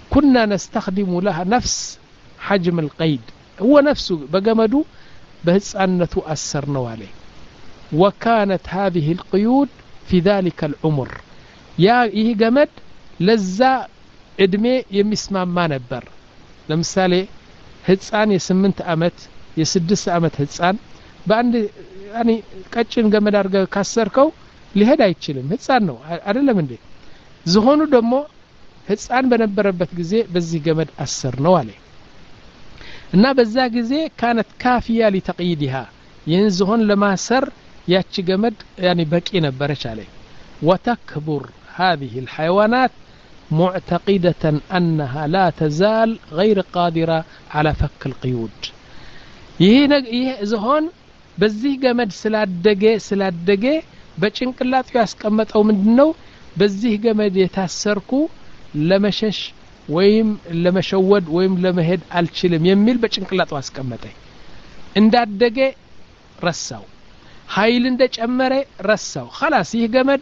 كنا نستخدم لها نفس حجم القيد هو نفسه بجمدو بهፃنته أسرنا عليه وكانت هذه القيود في ذلك العمر يا ይህ ገመድ ለዛ እድሜ የሚስማማ ነበር ለምሳሌ ህፃን የስምንት ዓመት የስድስት ዓመት ህፃን በአንድ ያኒ ቀጭን ገመድ አድርገ ካሰርከው ሊሄድ አይችልም ህፃን ነው አይደለም እንዴ ዝሆኑ ደግሞ ህፃን በነበረበት ጊዜ በዚህ ገመድ አሰር ነው አለ እና በዛ ጊዜ ካነት ካፊያ ሊተቅይድሃ ይህን ዝሆን ለማሰር ያቺ ገመድ ያኒ በቂ ነበረች አለ وتكبر هذه الحيوانات معتقدة أنها لا تزال غير قادرة على فك القيود ይህ ዝሆን በዚህ ገመድ ስላደገ ስላደገ በጭንቅላቱ ያስቀመጠው ምንድን ነው በዚህ ገመድ የታሰርኩ ለመሸሽ ወይም ለመሸወድ ወይም ለመሄድ አልችልም የሚል በጭንቅላቱ አስቀመጠ እንዳደገ ረሳው ኃይል እንደጨመረ ረሳው ኸላስ ይህ ገመድ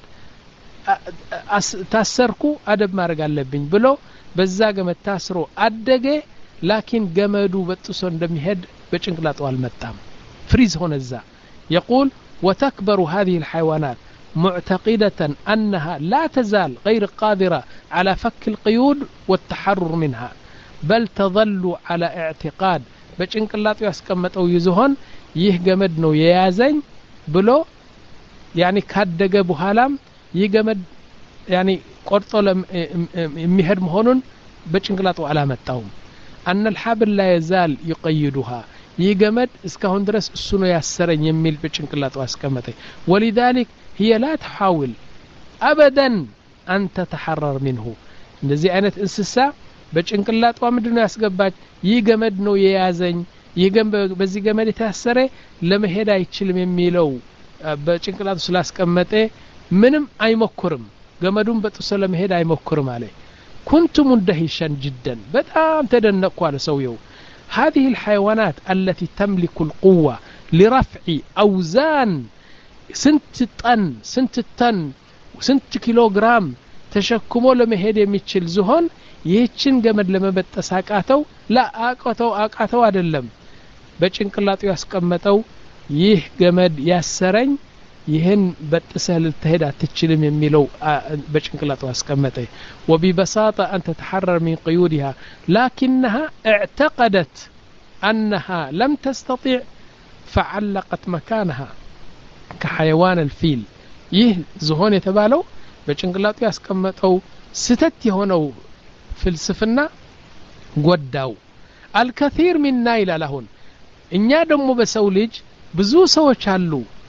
ታሰርኩ አደብ ማድረግ አለብኝ ብሎ በዛ ገመድ ታስሮ አደገ ላኪን ገመዱ በጥሶ እንደሚሄድ በጭንቅላጡ አልመጣም ፍሪዝ ሆነ እዛ يقول وتكبر هذه الحيوانات معتقدة أنها لا تزال غير قادرة على فك القيود والتحرر منها بل تظل على اعتقاد በጭንቅላጡ ያስቀመጠው ይዝሆን ይህ ገመድ ነው የያዘኝ ብሎ ያኒ ካደገ በኋላም ይህ ገመድ ያኒ ቆርጦ የሚሄድ መሆኑን በጭንቅላጡ አላመጣውም አነ ልሓብል ላ የዛል ይቀይዱሃ ይህ ገመድ እስካሁን ድረስ እሱ ነው ያሰረኝ የሚል በጭንቅላጡ አስቀመጠ ወሊዛሊክ هي لا تحاول أبدا أن تتحرر منه እንደዚህ አይነት እንስሳ በጭንቅላጧ ምንድን ነው ያስገባች ይህ ገመድ ነው የያዘኝ ይህ በዚህ ገመድ የታሰረ ለመሄድ አይችልም የሚለው በጭንቅላቱ ስላስቀመጠ ምንም አይሞክርም ገመዱን በጥሶ ለመሄድ አይሞክርም አለ ኩንቱ ሙንደሂሸን ጅደን በጣም ተደነቅኩ አለ ሰውየው هذه الحيوانات التي تملك القوة لرفع أوزان ስንት ጠን ስንት ተን ስንት ኪሎ ግራም ተሸክሞ ለመሄድ የሚችል ዝሆን ይህችን ገመድ ለመበጠስ አቃተው ላ አቃተው አቃተው አይደለም በጭንቅላጡ ያስቀመጠው ይህ ገመድ ያሰረኝ ይህን በጥሰህ ልትሄድ አትችልም የሚለው በጭንቅላጡ አስቀመጠ وببساطة أن تتحرر من قيودها لكنها اعتقدت أنها لم تستطيع فعلقت مكانها كحيوان الفيل ይህ ዝሆን የተባለው በጭንቅላጡ ያስቀመጠው ስተት የሆነው ፍልስፍና ጎዳው አልከثيር ሚና ይላል አሁን እኛ ደግሞ በሰው ልጅ ብዙ ሰዎች አሉ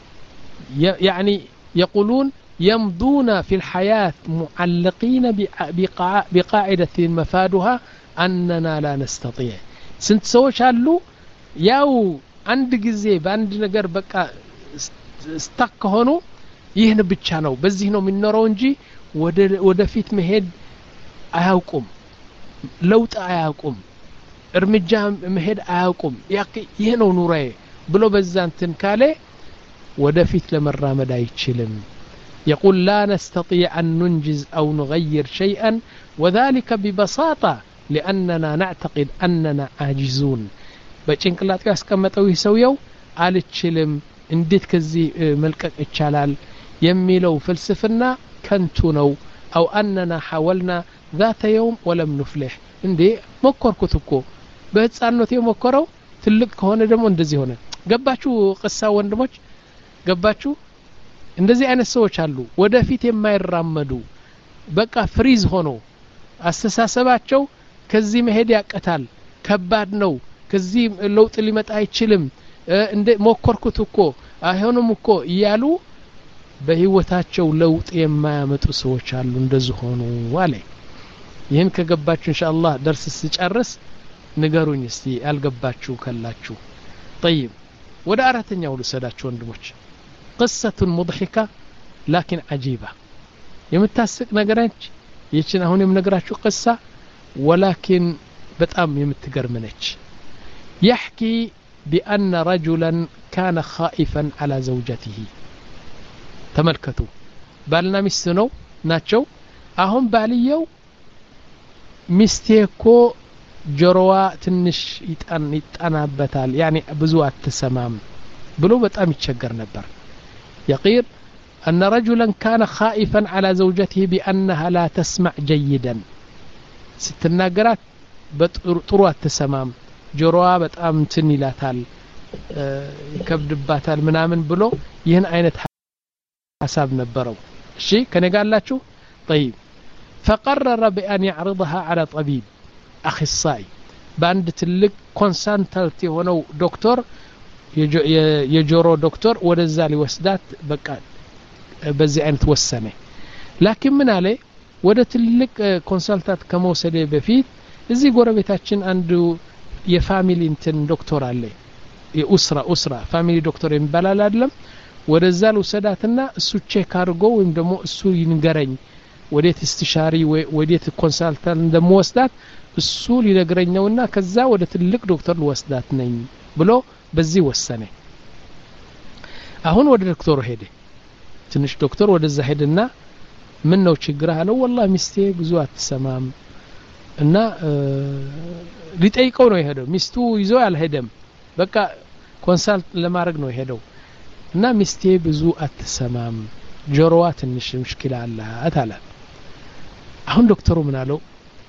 ያኒ የቁሉን يمضون في الحياة معلقين بقاعدة مفادها أننا لا نستطيع سنت سوش አሉ ያው አንድ ጊዜ በአንድ ነገር በቃ ስታክ ከሆኑ ይህን ብቻ ነው በዚህ ነው የሚኖረው እንጂ ወደፊት መሄድ አያውቁም ለውጥ አያውቁም እርምጃ መሄድ አያውቁም ይህ ነው ኑራዬ ብሎ በዛ እንትን ካለ ወደፊት ለመራመድ አይችልም يقول لا نستطيع أن ننجز أو نغير شيئا وذلك ببساطة لأننا نعتقد أننا عاجزون በጭንቅላቱ ያስቀመጠው ይህ ሰውየው አልችልም እንዴት ከዚህ መልቀቅ ይቻላል የሚለው ፍልስፍና ከንቱ ነው አው አነና ሐወልና ذات يوم ولم نفلح እንዴ ሞከርኩት እኮ በህፃንነት የሞከረው ትልቅ ከሆነ ደግሞ እንደዚህ ሆነ ገባችሁ ቅሳ ወንድሞች ገባችሁ እንደዚህ አይነት ሰዎች አሉ ወደፊት የማይራመዱ በቃ ፍሪዝ ሆኖ አስተሳሰባቸው ከዚህ መሄድ ያቀታል ከባድ ነው ከዚህ ለውጥ ሊመጣ አይችልም እንደ ሞከርኩት እኮ አይሆንም እኮ እያሉ በህይወታቸው ለውጥ የማያመጡ ሰዎች አሉ እንደዚህ ሆኑ አለ ይህን ከገባችሁ እንሻ አላህ ደርስ ስጨርስ ንገሩኝ እስቲ ያልገባችሁ ከላችሁ ጠይብ ወደ አራተኛው ልሰዳችሁ ወንድሞች ቅሰቱን ሙضሒካ ላኪን አጂባ የምታስቅ ነገረች ይችን አሁን የምነግራችሁ ቅሳ ወላኪን በጣም የምትገርም ነች يحكي بأن رجلا كان خائفا على زوجته ተመልከቱ ባልና ሚስት ነው ናቸው አሁን ባልየው ሚስቴ እኮ ጆሮዋ ትንሽ ይጠናበታል ያኔ ብዙ አትሰማም ብሎ በጣም ይቸገር ነበር يقير أن رجلا كان خائفا على زوجته بأنها لا تسمع جيدا ስትናገራት ጥሩ አትሰማም ጆሮዋ በጣም ትን ይላታል ይከብድባታል ምናምን ብሎ ይህን አይነት ሀሳብ ነበረው እሺ ከኔ ጋር አላችሁ طيب فقرر بأن يعرضها على طبيب أخصائي በአንድ ትልቅ ኮንሳልታንት የሆነው ዶክተር የጆሮ ዶክተር ወደዛ ሊወስዳት በቃ በዚህ አይነት ወሰነ ላኪን ምን አለ ወደ ትልቅ ኮንሳልታንት ከመውሰደ በፊት እዚህ ጎረቤታችን አንዱ የፋሚሊ እንትን ዶክተር አለ የኡስራ ኡስራ ፋሚሊ ዶክተር የሚባላል አይደለም ወደዛ ልውሰዳትና እሱ ቼክ አድርጎ ወይም ደግሞ እሱ ይንገረኝ ወዴት እስትሻሪ ወዴት ኮንሳልታንት እንደምወስዳት እሱ ሊነግረኝ ነውና ከዛ ወደ ትልቅ ዶክተር ልወስዳት ነኝ ብሎ በዚህ ወሰነ አሁን ወደ ዶክተሩ ሄደ ትንሽ ዶክተር ወደዛ ሄደና ምን ነው ችግር አለው ወላ ሚስቴ ብዙ አትሰማም እና ሊጠይቀው ነው የሄደው ሚስቱ ይዞ አልሄደም በቃ ኮንሳልት ለማድረግ ነው የሄደው እና ሚስቴ ብዙ አትሰማም ጆሮዋ ትንሽ ምሽኪላ አላት አለ አሁን ዶክተሩ ምን አለው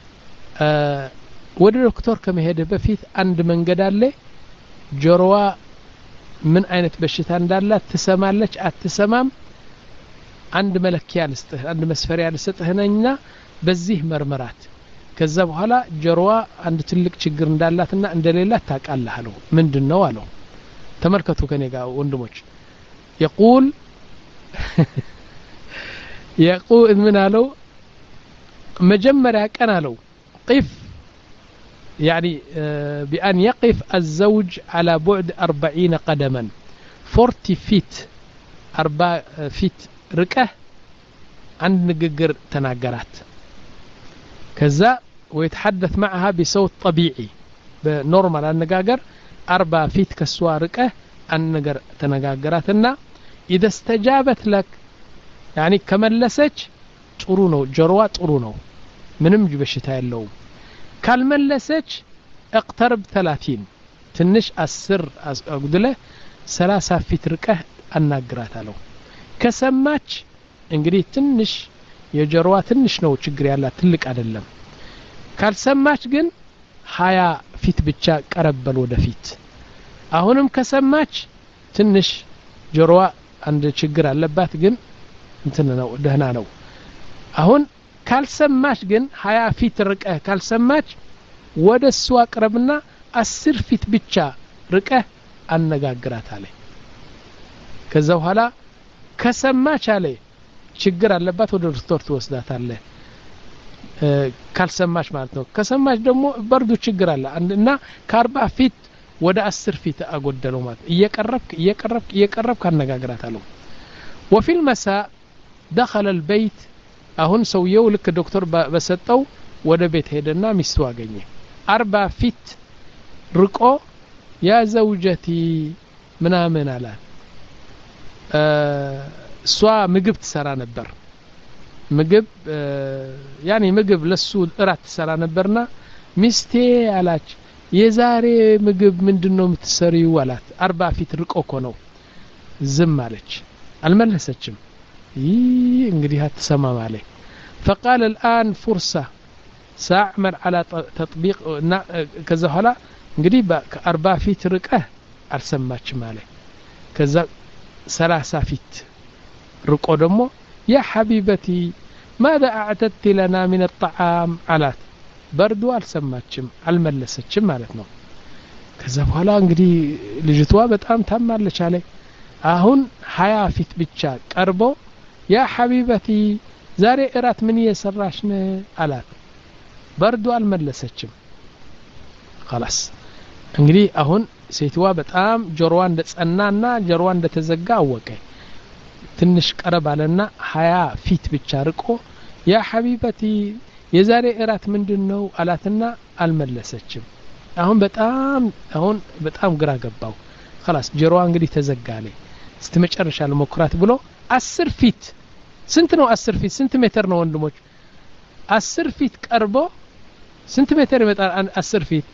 ወደ ዶክተር ከመሄደ በፊት አንድ መንገድ አለ ጆሮዋ ምን አይነት በሽታ እንዳላት ትሰማለች አትሰማም አንድ መለኪያ ልስጥህ አንድ መስፈሪያ ልስጥህነኝና በዚህ መርመራት ከዛ በኋላ ጆሮዋ አንድ ትልቅ ችግር እንዳላትና እንደሌላት ታውቃለህ አለው ምንድን ነው አለው ተመልከቱ ከኔ ጋር ወንድሞች የቁል የቁል ምን አለው መጀመሪያ ቀን አለው ቂፍ يعني بأن يقف الزوج على بعد أربعين قدما فورتي فيت أربع فيت ركه عند نققر تناقرات كذا ويتحدث معها بصوت طبيعي بنورمال النقاقر أربع فيت كسوا ركه النقر تنقاقرات إذا استجابت لك يعني كملسج ጥሩ ነው ጆሮዋ ጥሩ ነው ምንም በሽታ የለውም ካልመለሰች እቅተርብ ተላቲን ትንሽ አስር አጉድለ ሰላሳ ፊት ርቀህ አናግራት አለው ከሰማች እንግዲህ ትንሽ የጆሮዋ ትንሽ ነው ችግር ያላት ትልቅ አይደለም ካልሰማች ግን ሀያ ፊት ብቻ ቀረበል ወደፊት አሁንም ከሰማች ትንሽ ጆሮዋ አንድ ችግር አለባት ግን እንትን ነው ደህና ነው አሁን ካልሰማች ግን ሀያ ፊት ርቀህ ካልሰማች ወደ እሱ አቅረብና አስር ፊት ብቻ ርቀህ አነጋግራት አለ ከዛ በኋላ ከሰማች አለ ችግር አለባት ወደ ዶክተር ትወስዳት አለ ካልሰማች ማለት ነው ከሰማች ደግሞ በርዱ ችግር አለ እና ከአርባ ፊት ወደ አስር ፊት አጎደለው ማለት እየቀረብክ እየቀረብክ እየቀረብክ አነጋግራት አለው وفي المساء دخل البيت አሁን ሰውየው ልክ ዶክተር በሰጠው ወደ ቤት ሄደና ሚስቱ አገኘ አርባ ፊት ርቆ ያ ዘውጀቲ ምናምን አላት እሷ ምግብ ትሰራ ነበር ምግብ ያኔ ምግብ ለሱ እራት ትሰራ ነበርና ሚስቴ አላች የዛሬ ምግብ ምንድን ነው የምትሰሪው አላት አርባ ፊት ርቆ እኮ ነው ዝም አለች አልመለሰችም ይህ እንግዲህ አትሰማም አለ فقال الآن فرصة سأعمل على تطبيق كذا هلا እንግዲህ ከአርባ ፊት ርቀህ አልሰማችም አለ ከዛ ሰላሳ ፊት ርቆ ደግሞ ያ ሐቢበቲ ማذا أعتدت لنا من الطعام አላት በርዶ አልሰማችም አልመለሰችም ማለት ነው ከዛ በኋላ እንግዲህ ልጅቷ በጣም ታማለች አለ አሁን ሀያ ፊት ብቻ ቀርቦ ያ ሐቢበቲ ዛሬ እራት ምን እየሰራሽ ነ አላት በርዶ አልመለሰችም خلاص እንግዲህ አሁን ሴትዋ በጣም ጆሮዋ እንደ ጸናና ጆሮዋ እንደ ተዘጋ አወቀ ትንሽ ቀረብ አለና ሀያ ፊት ብቻ ርቆ ያ ሐቢበቲ የዛሬ እራት ምንድን ነው አላትና አልመለሰችም አሁን በጣም አሁን በጣም ግራ ገባው خلاص ጆሮዋ እንግዲህ ተዘጋ አለ እስቲ መጨረሻ ልሞክራት ብሎ አስር ፊት ስንት ነው አስር ፊት ስንት ሜትር ነው ወንድሞች አስር ፊት ቀርቦ ስንት ሜትር ይመጣል አስር ፊት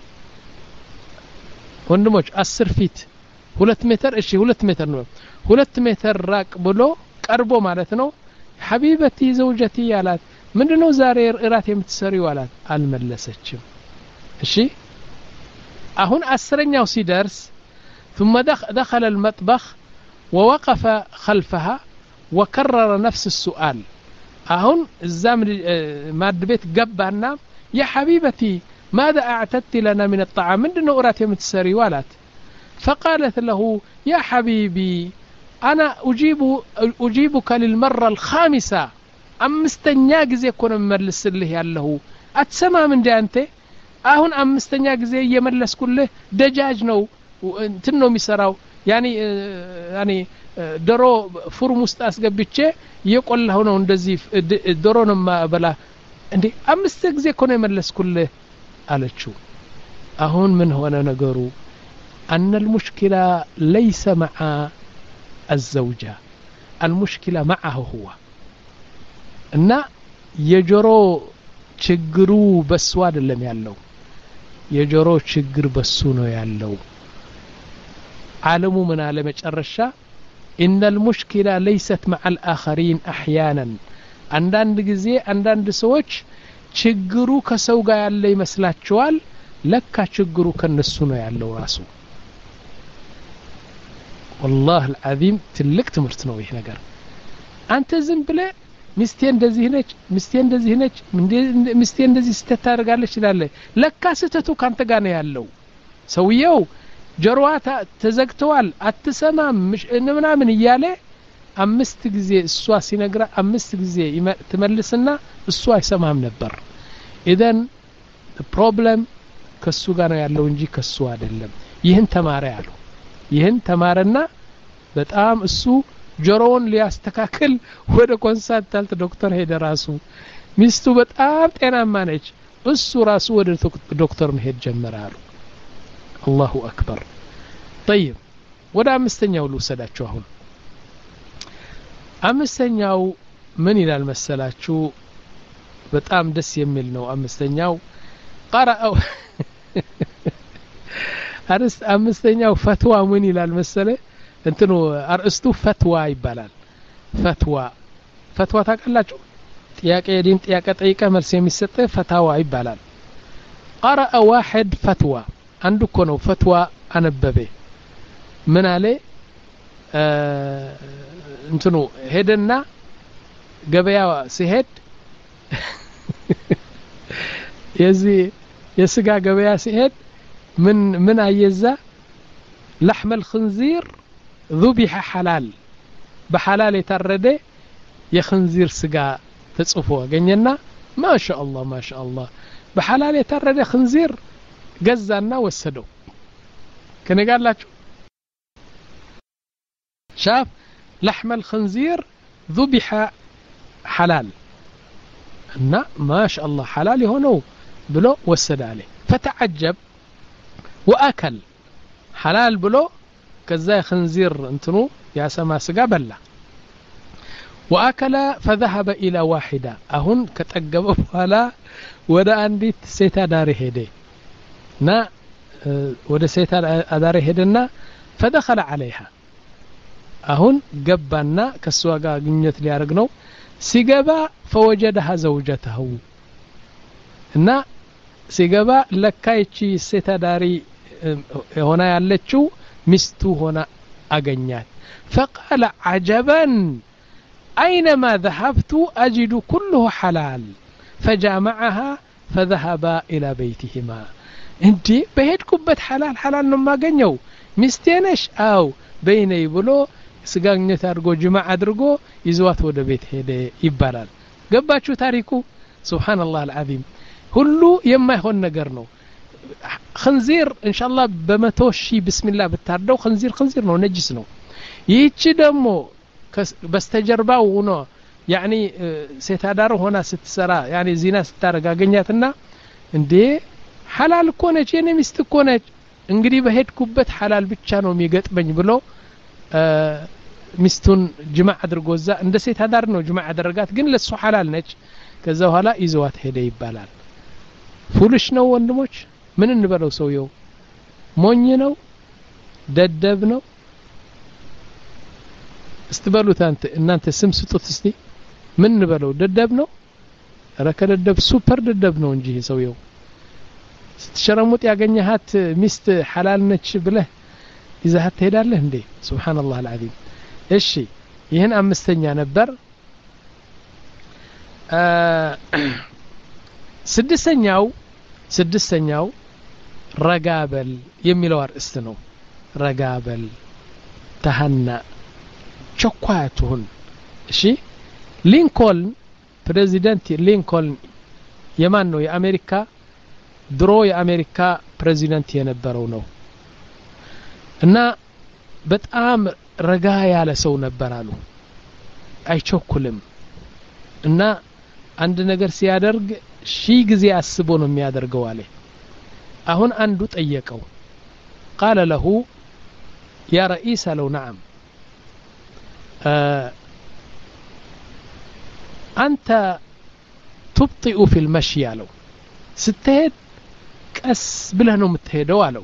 ወንድሞች አስር ፊት ሁለት ሜትር እሺ ሁለት ሜትር ነው ሁለት ሜትር ራቅ ብሎ ቀርቦ ማለት ነው ሐቢበቲ ዘውጀቲ አላት ምንድነው ዛሬ እራት የምትሰሪው አላት አልመለሰችም እሺ አሁን አስረኛው ሲደርስ ثم دخل المطبخ ووقف خلفها وكرر نفس السؤال አሁን እዛም ማድ ቤት ገባና ያ ሐቢበቲ ماذا أعتدت لنا من الطعام من دون أرات يمتسري ولات فقالت له يا حبيبي أنا أجيب أجيبك للمرة الخامسة أمستنيا ጊዜ እኮ ነው የምመልስልህ ያለሁ አትሰማም እንዴ አንተ አሁን አምስተኛ ጊዜ እየመለስኩልህ ደጃጅ ነው እንትን ነው የሚሰራው ያኒ ያኒ ዶሮ ፉርም ውስጥ አስገብቼ እየቆላሁ ነው እንደዚህ ዶሮ ነው ማበላ እንዴ አምስት ጊዜ እኮ ነው የመለስኩልህ አለችው አሁን ምን ሆነ ነገሩ أن المشكلة ليس مع الزوجة المشكلة معه هو እና የጆሮ ችግሩ በሱ አይደለም ያለው የጆሮ ችግር በሱ ነው ያለው ዓለሙ ምን አለ መጨረሻ إن المشكلة ليست مع الآخرين أحيانا አንዳንድ ጊዜ አንዳንድ ሰዎች ችግሩ ከሰው ጋር ያለ ይመስላቸዋል ለካ ችግሩ ከነሱ ነው ያለው ራሱ ወላህ አልዓዚም ትልቅ ትምህርት ነው ይህ ነገር አንተ ዝም ብለ ሚስቴ እንደዚህ ነች ሚስቴ እንደዚህ ነች ሚስቴ እንደዚህ ስተት ታደርጋለች ይላለ ለካ ስህተቱ ካንተ ጋር ነው ያለው ሰውየው ጆሮዋ ተዘግተዋል አትሰማም ምናምን እያለ አምስት ጊዜ እሷ ሲነግራ አምስት ጊዜ ትመልስና እሱ አይሰማም ነበር ኢዘን ፕሮብለም ከሱ ጋር ነው ያለው እንጂ ከሱ አይደለም ይህን ተማረ ያሉ ይህን ተማረና በጣም እሱ ጆሮውን ሊያስተካክል ወደ ኮንሳልታንት ዶክተር ሄደ ራሱ ሚስቱ በጣም ጤናማ ነች እሱ ራሱ ወደ ዶክተር መሄድ ጀመረ አሉ አላሁ አክበር ጠይብ ወደ አምስተኛው ልውሰዳችሁ አሁን አምስተኛው ምን ይላል መሰላችሁ በጣም ደስ የሚል ነው አምስተኛው ቀረአው አርዕስት አምስተኛው ፈትዋ ምን ይላል መሰለ እንትኑ አርእስቱ ፈትዋ ይባላል ፈትዋ ፈትዋ ታውቃላችሁ ጥያቄ የዲን ጥያቄ ጠይቀ መልስ የሚሰጥ ፈታዋ ይባላል ቀረአ ዋሕድ ፈትዋ አንዱ እኮ ነው ፈትዋ አነበበ ምን አለ እንትኑ ሄደና ገበያ ሲሄድ የዚህ የስጋ ገበያ ሲሄድ ምን ምን አየዛ لحم الخنزير ذبح حلال بحلال የታረደ የخنزير ስጋ ተጽፎ አገኘና ما شاء الله ما شاء الله በሐላል የታረደ خنزير ገዛና ወሰደው ከኔ ጋር አላችሁ شاف لحم الخنزير ذبح حلال እና ما شاء الله حلال የሆነው ብሎ ወሰደ አለ فتعجب وأكل حلال ብሎ ከዛ የخنزير እንትኑ ያሰማ ስጋ በላ وأكل فذهب إلى واحدة አሁን ከጠገበ በኋላ ወደ አንዲት ሴት አዳሪ ሄደ እና ወደ ሴት አዳሪ ሄደና فدخل عليها አሁን ገባና ከእሷ ጋር ግንኙነት ሊያደርግ ነው ሲገባ ፈወጀደሃ ዘውጀተሁ እና ሲገባ ለካ ይቺ ሴት አዳሪ ሆና ያለችው ሚስቱ ሆና አገኛት ፈቃለ አጀበን أينما ذهبت أجد كله حلال فجامعها فذهبا إلى بيتهما እንዴ በሄድኩበት ሐላል ሐላል ነው የማገኘው ሚስቴ ነሽ አው በይነይ ብሎ ስጋግኘት አድርጎ ጅማዕ አድርጎ ይዘዋት ወደ ቤት ሄደ ይባላል ገባችሁ ታሪኩ ስብሓንላህ አልዓዚም ሁሉ የማይሆን ነገር ነው ክንዚር እንሻላ በመቶ ሺህ ብስሚላ ብታርደው ክንዚር ክንዚር ነው ነጅስ ነው ይህቺ ደግሞ በስተጀርባው ሆኖ ያኒ ሴት አዳር ሆና ስትሰራ ያኒ ዚና ስታደረግ አገኛትና እንዴ ሐላል እኮ ነች የኔ ሚስት እኮ ነች እንግዲህ በሄድኩበት ሐላል ብቻ ነው የሚገጥመኝ ብሎ ሚስቱን ጅማዕ አድርጎ እዛ እንደ ሴት አዳር ነው ጅማዕ ያደረጋት ግን ለሱ ሐላል ነች ከዛ በኋላ ይዘዋት ሄደ ይባላል ፉልሽ ነው ወንድሞች ምን እንበለው ሰውየው ሞኝ ነው ደደብ ነው እስቲ በሉት አንተ እናንተ ስም ስጡት እስቲ ምን እንበለው ደደብ ነው ኧረ ከደደብ ሱፐር ደደብ ነው እንጂ ሰውየው ስትሸረሙጥ ያገኘሃት ሚስት ሐላል ነች ብለህ ይዛሃት ትሄዳለህ እንዴ ሱብሓነላህ አልዓዚም እሺ ይህን አምስተኛ ነበር ስድስተኛው ስድስተኛው ረጋበል የሚለው አርእስት ነው ረጋበል ተሀና ቸኳይ አትሁን እሺ ሊንኮልን ፕሬዚደንት ሊንኮልን የማን ነው የአሜሪካ ድሮ የአሜሪካ ፕሬዚደንት የነበረው ነው እና በጣም ረጋ ያለ ሰው ነበር አሉ አይቸኩልም እና አንድ ነገር ሲያደርግ ሺህ ጊዜ አስቦ ነው የሚያደርገው አለ አሁን አንዱ ጠየቀው ቃለ ለሁ ያ ረኢስ አለው ነዓም አንተ ቱብጢኡ ፊ ልመሺ አለው ስትሄድ ቀስ ብለህ ነው የምትሄደው አለው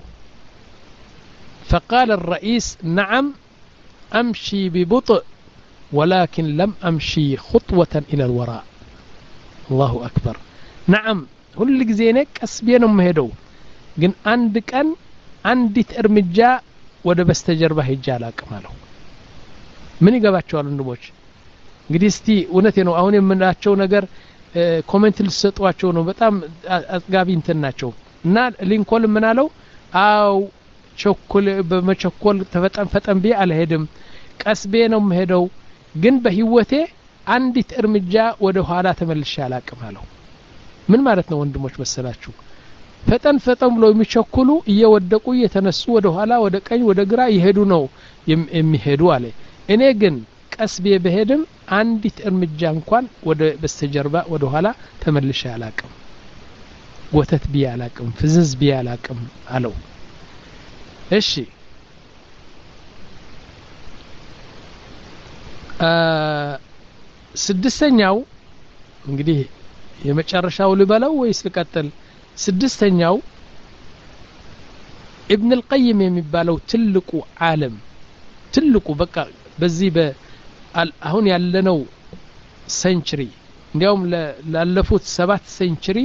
فقال الرئيس نعم أمشي ببطء ولكن لم أمشي خطوة إلى الوراء الله أكبر نعم ሁል ጊዜ እኔ ቀስ ብዬ ነው የምሄደው ግን አንድ ቀን አንዲት እርምጃ ወደ በስተጀርባ ሄጄ አላቅም አለው ምን ይገባቸዋል ወንድሞች እንግዲህ እስቲ እውነቴ ነው አሁን የምናቸው ነገር ኮሜንት ልሰጧቸው ነው በጣም አጥጋቢ እንትን ናቸው እና ሊንኮልን ምን አለው አው ቸኩል በመቸኮል ተፈጠን ፈጠን ብዬ አልሄድም ቀስ ብዬ ነው የምሄደው ግን በህይወቴ አንዲት እርምጃ ወደ ኋላ ተመልሼ አላቅም አለው ምን ማለት ነው ወንድሞች መሰላችሁ ፈጠን ፈጠን ብሎ የሚቸኩሉ እየወደቁ እየተነሱ ወደ ኋላ ወደ ቀኝ ወደ ግራ ይሄዱ ነው የሚሄዱ አለ እኔ ግን ቀስ ብዬ በሄድም አንዲት እርምጃ እንኳን ወደ በስተጀርባ ወደ ኋላ ተመልሼ አላቅም ወተት ብዬ አላቅም ፍዝዝ ብዬ አላቅም አለው እሺ ስድስተኛው እንግዲህ የመጨረሻው ልበለው ወይስ ልቀጥል ስድስተኛው ኢብን ልቀይም የሚባለው ትልቁ ዓለም ትልቁ በቃ በዚህ አሁን ያለነው ሴንችሪ እንዲያውም ላለፉት ሰባት ሴንችሪ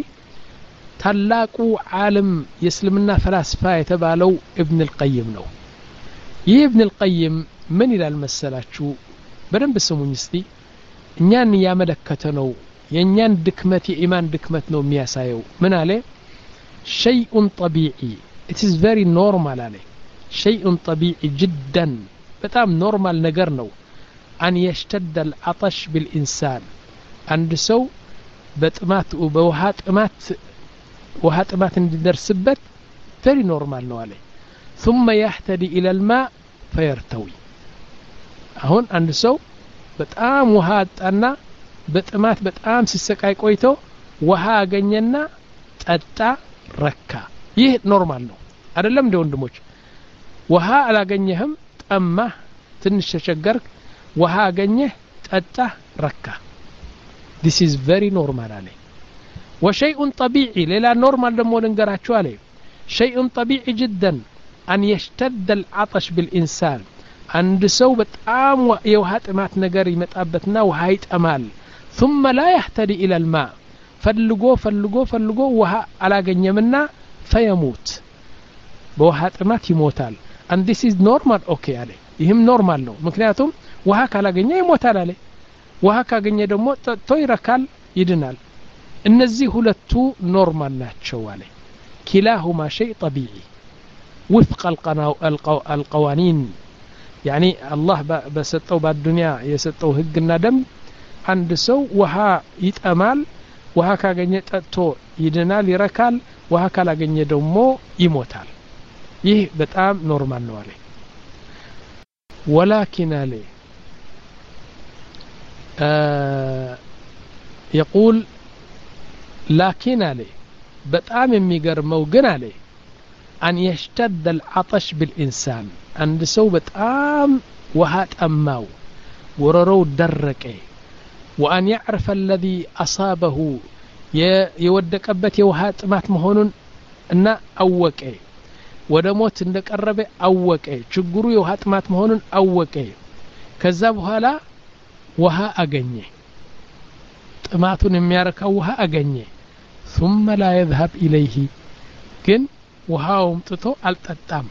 ታላቁ ዓለም የእስልምና ፈላስፋ የተባለው እብን ልቀይም ነው ይህ እብን ልቀይም ምን ይላል መሰላችሁ በደንብ ስሙኝ እስቲ እኛን እያመለከተ ነው የእኛን ድክመት የኢማን ድክመት ነው የሚያሳየው ምን አለ ሸይኡን ጠቢዒ ኢትስ ቨሪ ኖርማል አለ ሸይኡን ጠቢዒ ጅደን በጣም ኖርማል ነገር ነው አን የሽተደ አልዓጠሽ ብልኢንሳን አንድ ሰው በጥማት በውሃ ጥማት ውሃ ጥማት እንዲደርስበት ቨሪ ኖርማል ነው አለ ثم يهتدي إلى الماء فيرتوي አሁን አንድ ሰው በጣም ውሃ አጣና በጥማት በጣም ሲሰቃይ ቆይቶ ውሃ አገኘና ጠጣ ረካ ይህ ኖርማል ነው አይደለም እንደ ወንድሞች ውሃ አላገኘህም ጠማህ ትንሽ ተቸገርክ ውሃ አገኘህ ጠጣህ ረካ ዲስ ኢዝ ቨሪ ኖርማል አለ ወሸይኡን ጠቢዒ ሌላ ኖርማል ደግሞ ልንገራችሁ አለ ሸይኡን ጠቢዒ ጅደን አን የሽተደ አልዓጠሽ ብልኢንሳን አንድ ሰው በጣም የውሃ ጥማት ነገር ይመጣበትና ውሃ ይጠማል ثم لا يهتدي إلى الماء ፈልጎ ፈልጎ ፈልጎ ውሃ አላገኘምና ፈየሙት በውሃ ጥማት ይሞታል and this is normal ኦኬ አለ ይህም ኖርማል ነው ምክንያቱም ውሃ ካላገኘ ይሞታል አለ ውሃ ካገኘ ደግሞ ጠጥቶ ይረካል ይድናል እነዚህ ሁለቱ ኖርማል ናቸው አለ ኪላሁማ ሸይ ጠቢዒ ውፍቅ አልቀዋኒን ያኒ አላህ በሰጠው በአዱኒያ የሰጠው ህግና ደንብ አንድ ሰው ውሃ ይጠማል ውሃ ካገኘ ጠጥቶ ይድናል ይረካል ውሃ ካላገኘ ደግሞ ይሞታል ይህ በጣም ኖርማል ነው አለ ወላኪን አለ የቁል ላኪን አለ በጣም የሚገርመው ግን አለ አን የሽተደ አልዓጠሽ ብልኢንሳን አንድ ሰው በጣም ውሃ ጠማው ወረሮው ደረቀ وأن يعرف الذي أصابه የወደቀበት የውሃ ጥማት መሆኑን እና አወቀ ወደ ሞት እንደቀረበ አወቀ ችግሩ የውሃ ጥማት መሆኑን አወቀ ከዛ በኋላ ውሃ አገኘ ጥማቱን የሚያረካው ውሃ አገኘ ثم لا يذهب إليه ግን ውሃው ጥቶ አልጠጣም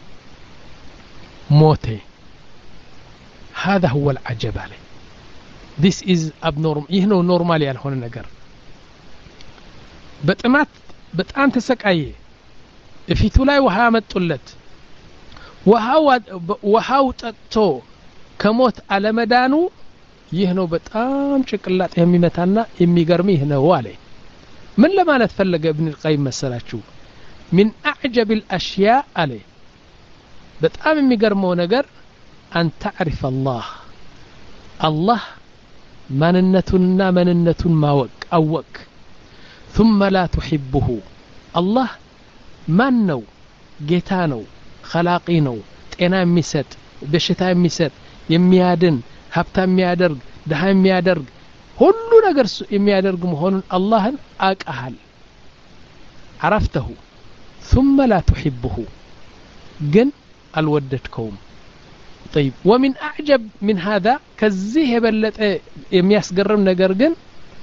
ሞተ هذا هو العجب عليه this is abnormal ይህ ነው ኖርማል ያልሆነ ነገር በጥማት በጣም ተሰቃየ እፊቱ ላይ ውሃ መጡለት ውሃው ጠጥቶ ከሞት አለመዳኑ ይህ ነው በጣም ጭቅላጥ የሚመታና የሚገርም ይህ ነው አለ ምን ለማለት ፈለገ እብን ልቀይም መሰላችሁ ሚን አዕጀብ ልአሽያ አለ በጣም የሚገርመው ነገር አን ተዕሪፍ አላህ አላህ ማንነቱንና መንነቱን ማወቅ አወቅ ثم لا تحبه الله ማን ነው ጌታ ነው ኸላቂ ነው ጤና የሚሰጥ በሽታ የሚሰጥ የሚያድን ሀብታ የሚያደርግ ድሃ የሚያደርግ ሁሉ ነገር የሚያደርግ መሆኑን አላህን አቀሃል عرفته ثم لا تحبه ግን አልወደድከውም طيب ومن أعجب من هذا كزيه የበለጠ የሚያስገርም ነገር ግን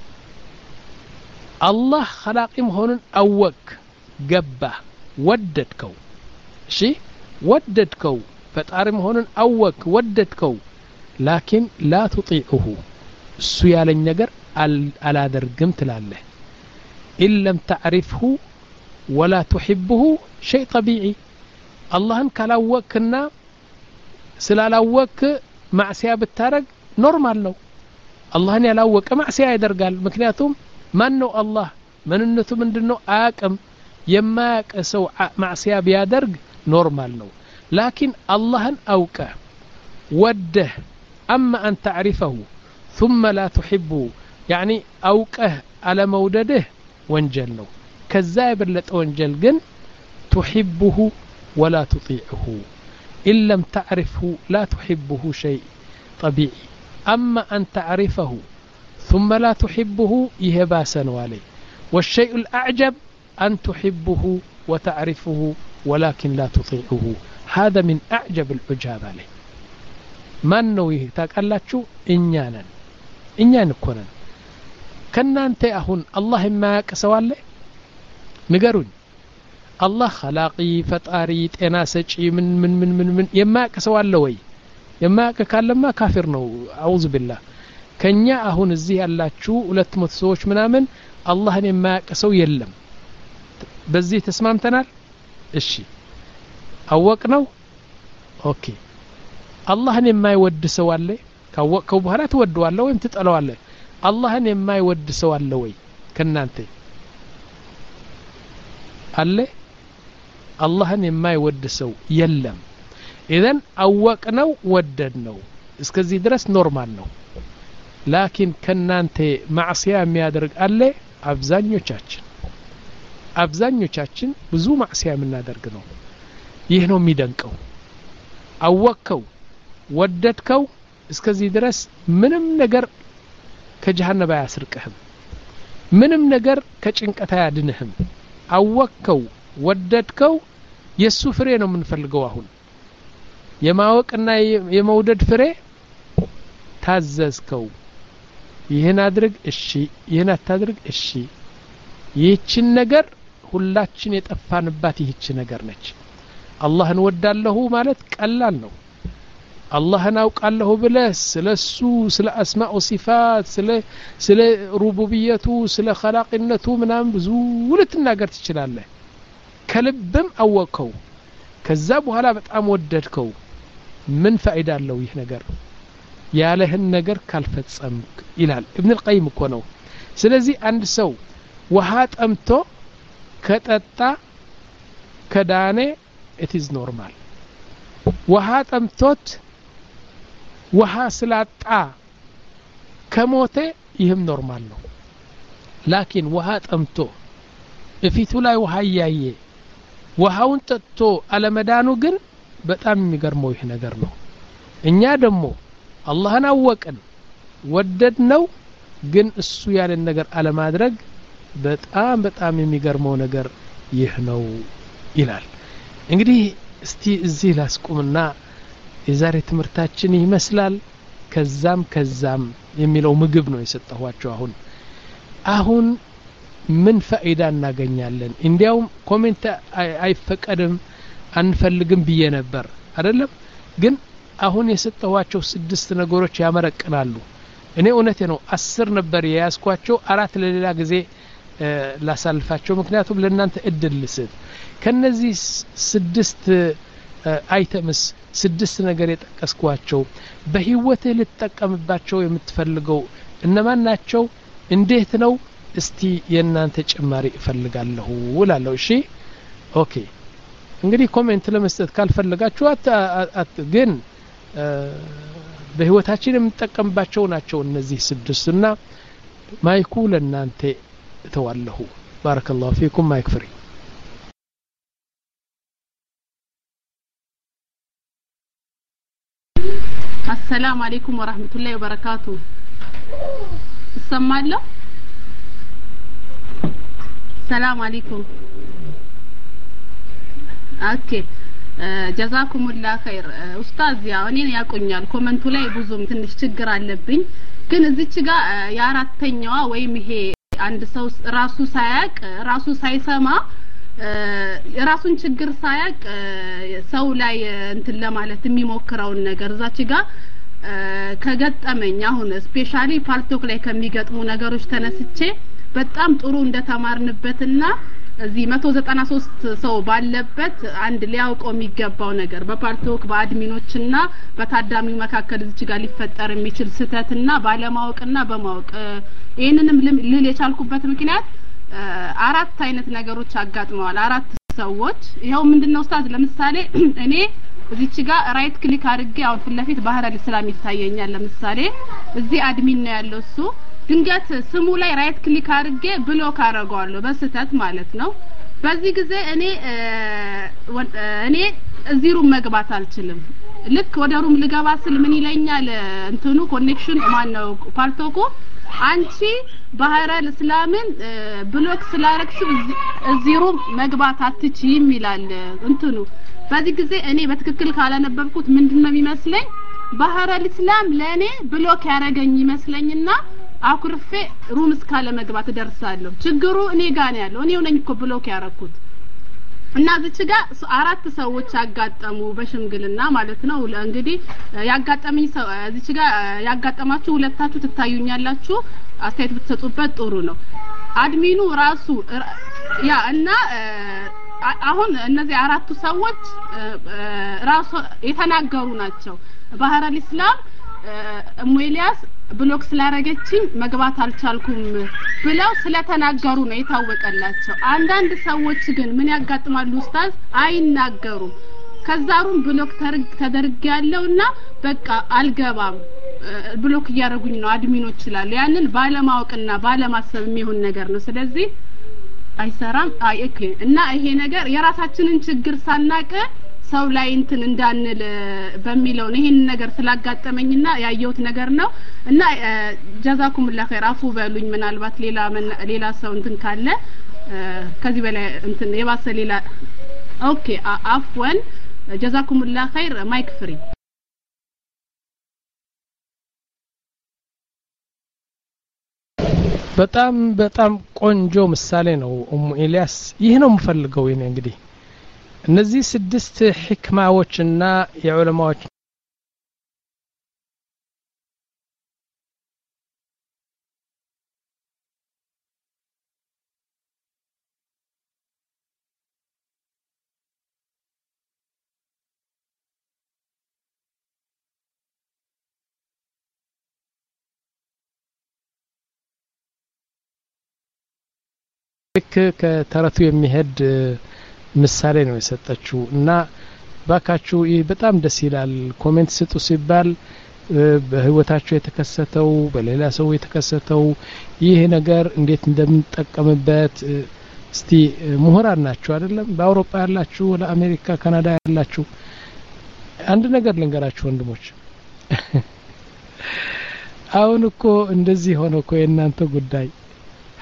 አላህ ኸላቂ መሆኑን አወቅ ገባህ ወደድከው እሺ ወደድከው ፈጣሪ መሆኑን አወቅ ወደድከው ላኪን ላ ትጢዑሁ እሱ ያለኝ ነገር አላደርግም ትላለህ ኢን ለም ተዕሪፍሁ ወላ ትሕብሁ ሸይ ጠቢዒ አላህን ካላወቅክና ስላላወቅክ ማዕስያ ብታረግ ኖርማል ነው አላህን ያላወቀ ማዕስያ ያደርጋል ምክንያቱም ማን ነው አላህ ምንነቱ ምንድን ነው አያቅም የማያቅ ሰው ማዕስያ ቢያደርግ ኖርማል ነው ላኪን አላህን አውቀ ወደህ አማ አን ተዕሪፈሁ ثم لا تحبه يعني أوقه على مودده وانجل ነው ከዛ የበለጠ ወንጀል ግን تحبه ولا تطيعه إن لم تعرفه لا تحبه شيء طبيعي أما أن تعرفه ثم لا تحبه يهباسا والي والشيء الأعجب أن تحبه وتعرفه ولكن لا تطيعه هذا من أعجب العجاب عليه ማን ነው ይህ ታውቃላችሁ እኛ ነን እኛ እንኮነን ከእናንተ አሁን አላህ የማያውቅ ሰው አለ ንገሩኝ አላህ ኸላቂ ፈጣሪ ጤና ሰጪ ምን ምን ምን ምን ምን የማያውቅ ሰው አለ ወይ የማያውቅ ካለማ ካፊር ነው አውዝ ቢላህ ከኛ አሁን እዚህ ያላችሁ ሁለት መቶ ሰዎች ምናምን አላህን የማያውቅ ሰው የለም በዚህ ተስማምተናል እሺ አወቅ ነው ኦኬ አላህን የማይወድ ሰው አለ ካወቅከው በኋላ ትወደዋለህ ወይም ትጠለዋለህ አላህን የማይወድ ሰው አለ ወይ ከናንተ አለ አላህን የማይወድ ሰው የለም ኢዘን አወቅ ነው ወደድ ነው እስከዚህ ድረስ ኖርማል ነው ላኪን ከናንተ ማዕስያ የሚያደርግ አለ አብዛኞቻችን አብዛኞቻችን ብዙ ማዕስያ የምናደርግ ነው ይህ ነው የሚደንቀው አወቅከው ወደድከው እስከዚህ ድረስ ምንም ነገር ከጀሃነብ አያስርቅህም ምንም ነገር ከጭንቀት አያድንህም አወቅከው ወደድከው የእሱ ፍሬ ነው የምንፈልገው አሁን የማወቅና የመውደድ ፍሬ ታዘዝከው ይህን አድርግ እሺ ይህን አታድርግ እሺ ይህችን ነገር ሁላችን የጠፋንባት ይህች ነገር ነች አላህን ወዳለሁ ማለት ቀላል ነው አላህን አውቃለሁ ብለህ ስለ እሱ ስለ አስማኡ ሲፋት ስለ ሩቡብየቱ ስለ ኸላቂነቱ ምናምን ብዙ ልትናገር ትችላለህ ከልብም አወቅከው ከዛ በኋላ በጣም ወደድከው ምን ፋይዳ አለው ይህ ነገር ያለህን ነገር ካልፈጸምክ ይላል እብን ልቀይም እኮ ነው ስለዚህ አንድ ሰው ውሃ ጠምቶ ከጠጣ ከዳኔ ኢትዝ ኖርማል ውሃ ጠምቶት ውሃ ስላጣ ከሞተ ይህም ኖርማል ነው ላኪን ውሃ ጠምቶ እፊቱ ላይ ውሃ እያየ ውሃውን ጠጥቶ አለመዳኑ ግን በጣም የሚገርመው ይህ ነገር ነው እኛ ደግሞ አላህን አወቅን ወደድ ነው ግን እሱ ያለን ነገር አለማድረግ በጣም በጣም የሚገርመው ነገር ይህ ነው ይላል እንግዲህ እስቲ እዚህ ላስቁምና የዛሬ ትምህርታችን ይመስላል ከዛም ከዛም የሚለው ምግብ ነው የሰጠኋቸው አሁን አሁን ምን ፈኢዳ እናገኛለን እንዲያውም ኮሜንት አይፈቀድም አንፈልግም ብዬ ነበር አይደለም ግን አሁን የሰጠኋቸው ስድስት ነገሮች ያመረቅናሉ እኔ እውነቴ ነው አስር ነበር የያዝኳቸው አራት ለሌላ ጊዜ ላሳልፋቸው ምክንያቱም ለእናንተ እድል ልስጥ ከነዚህ ስድስት አይተምስ ስድስት ነገር የጠቀስኳቸው በህይወትህ ልትጠቀምባቸው የምትፈልገው እነማን ናቸው እንዴት ነው እስቲ የእናንተ ጭማሪ እፈልጋለሁ እላለሁ እሺ ኦኬ እንግዲህ ኮሜንት ለመስጠት ካልፈለጋችሁ ግን በህይወታችን የምንጠቀምባቸው ናቸው እነዚህ ስድስት እና ማይኩ ለእናንተ እተዋለሁ ባረከ ላሁ ፊኩም ማይክ ፍሪ አሰላሙ አለይኩም ወራህመቱላሂ ወበረካቱ እሰማለሁ ሰላም አለይኩም ኦኬ ጀዛኩሙላ ኸይር ኡስታዝ ያው እኔን ያቆኛል ኮመንቱ ላይ ብዙም ትንሽ ችግር አለብኝ ግን እዚች ጋር የአራተኛዋ ወይም ይሄ አንድ ሰው ራሱ ሳያቅ ራሱ ሳይሰማ የራሱን ችግር ሳያቅ ሰው ላይ እንትን ለማለት የሚሞክረውን ነገር እዛች ጋር ከገጠመኝ አሁን ስፔሻሊ ፓልቶክ ላይ ከሚገጥሙ ነገሮች ተነስቼ በጣም ጥሩ እንደተማርንበትና እዚህ መቶ ዘጠና ሶስት ሰው ባለበት አንድ ሊያውቀው የሚገባው ነገር በፓልቶክ በአድሚኖችና በታዳሚው መካከል እዚች ጋር ሊፈጠር የሚችል ስህተትና ባለማወቅና በማወቅ ይህንንም ልል የቻልኩበት ምክንያት አራት አይነት ነገሮች አጋጥመዋል አራት ሰዎች ይኸው ምንድነው ኡስታዝ ለምሳሌ እኔ እዚች ጋር ራይት ክሊክ አድርጌ አሁን ፊት ለፊት ባህረ ልስላም ይታየኛል ለምሳሌ እዚህ አድሚን ነው ያለው እሱ ድንገት ስሙ ላይ ራይት ክሊክ አድርጌ ብሎክ አደርገዋለሁ በስተት ማለት ነው በዚህ ጊዜ እኔ እኔ እዚህ ሩም መግባት አልችልም ልክ ወደ ሩም ልገባ ስል ምን ይለኛል እንትኑ ኮኔክሽን ማን ነው ፓልቶኮ አንቺ ባህረ እስላምን ብሎክ ስላረግሽ እዚህ ሩም መግባት አትችይም ይላል እንትኑ በዚህ ጊዜ እኔ በትክክል ካላነበብኩት ምንድነው የሚመስለኝ ባህረ እስላም ለእኔ ብሎክ ያረገኝ ይመስለኝና አኩርፌ ሩም እስካለ መግባት እደርሳለሁ ችግሩ እኔ ጋር ነው ያለው እኔው ነኝ እኮ ብሎክ ያረኩት እና እዚች ጋር አራት ሰዎች ያጋጠሙ በሽምግልና ማለት ነው እንግዲህ ያጋጠመኝ ሰው እዚች ጋር ያጋጠማችሁ ሁለታችሁ ትታዩኛላችሁ አስተያየት ብትሰጡበት ጥሩ ነው አድሚኑ ራሱ ያ እና አሁን እነዚህ አራቱ ሰዎች ራሱ የተናገሩ ናቸው ባህረ ኢስላም እሙ ኤልያስ ብሎክ ስላረገችኝ መግባት አልቻልኩም ብለው ስለተናገሩ ነው የታወቀላቸው አንዳንድ ሰዎች ግን ምን ያጋጥማሉ ኡስታዝ አይናገሩም ከዛሩም ብሎክ ተደርግ ያለውና በቃ አልገባም ብሎክ እያደረጉኝ ነው አድሚኖች ይችላሉ ያንን ባለማወቅና ባለማሰብ የሚሆን ነገር ነው ስለዚህ አይሰራም አይ እና ይሄ ነገር የራሳችንን ችግር ሳናቀ ሰው ላይ እንትን እንዳንል በሚለው ነው ይሄን ነገር ስላጋጠመኝና ያየሁት ነገር ነው እና ጀዛኩሙላ ኸይር አፉ በሉኝ ምናልባት ሌላ ሌላ ሰው እንትን ካለ ከዚህ በላይ እንትን የባሰ ሌላ ኦኬ አፍወን ጀዛኩሙላ ኸይር ማይክ ፍሪ በጣም በጣም ቆንጆ ምሳሌ ነው ኡሙ ኤልያስ ይህ ነው የምፈልገው እኔ እንግዲህ እነዚህ ስድስት ሕክማዎችና የዑለማዎች ልክ ከተረቱ የሚሄድ ምሳሌ ነው የሰጠችው እና ባካችሁ ይህ በጣም ደስ ይላል ኮሜንት ስጡ ሲባል በህይወታቸው የተከሰተው በሌላ ሰው የተከሰተው ይህ ነገር እንዴት እንደምንጠቀምበት እስቲ ምሁራን ናችሁ አይደለም በአውሮፓ ያላችሁ ለአሜሪካ ካናዳ ያላችሁ አንድ ነገር ልንገራችሁ ወንድሞች አሁን እኮ እንደዚህ ሆነ እኮ የእናንተ ጉዳይ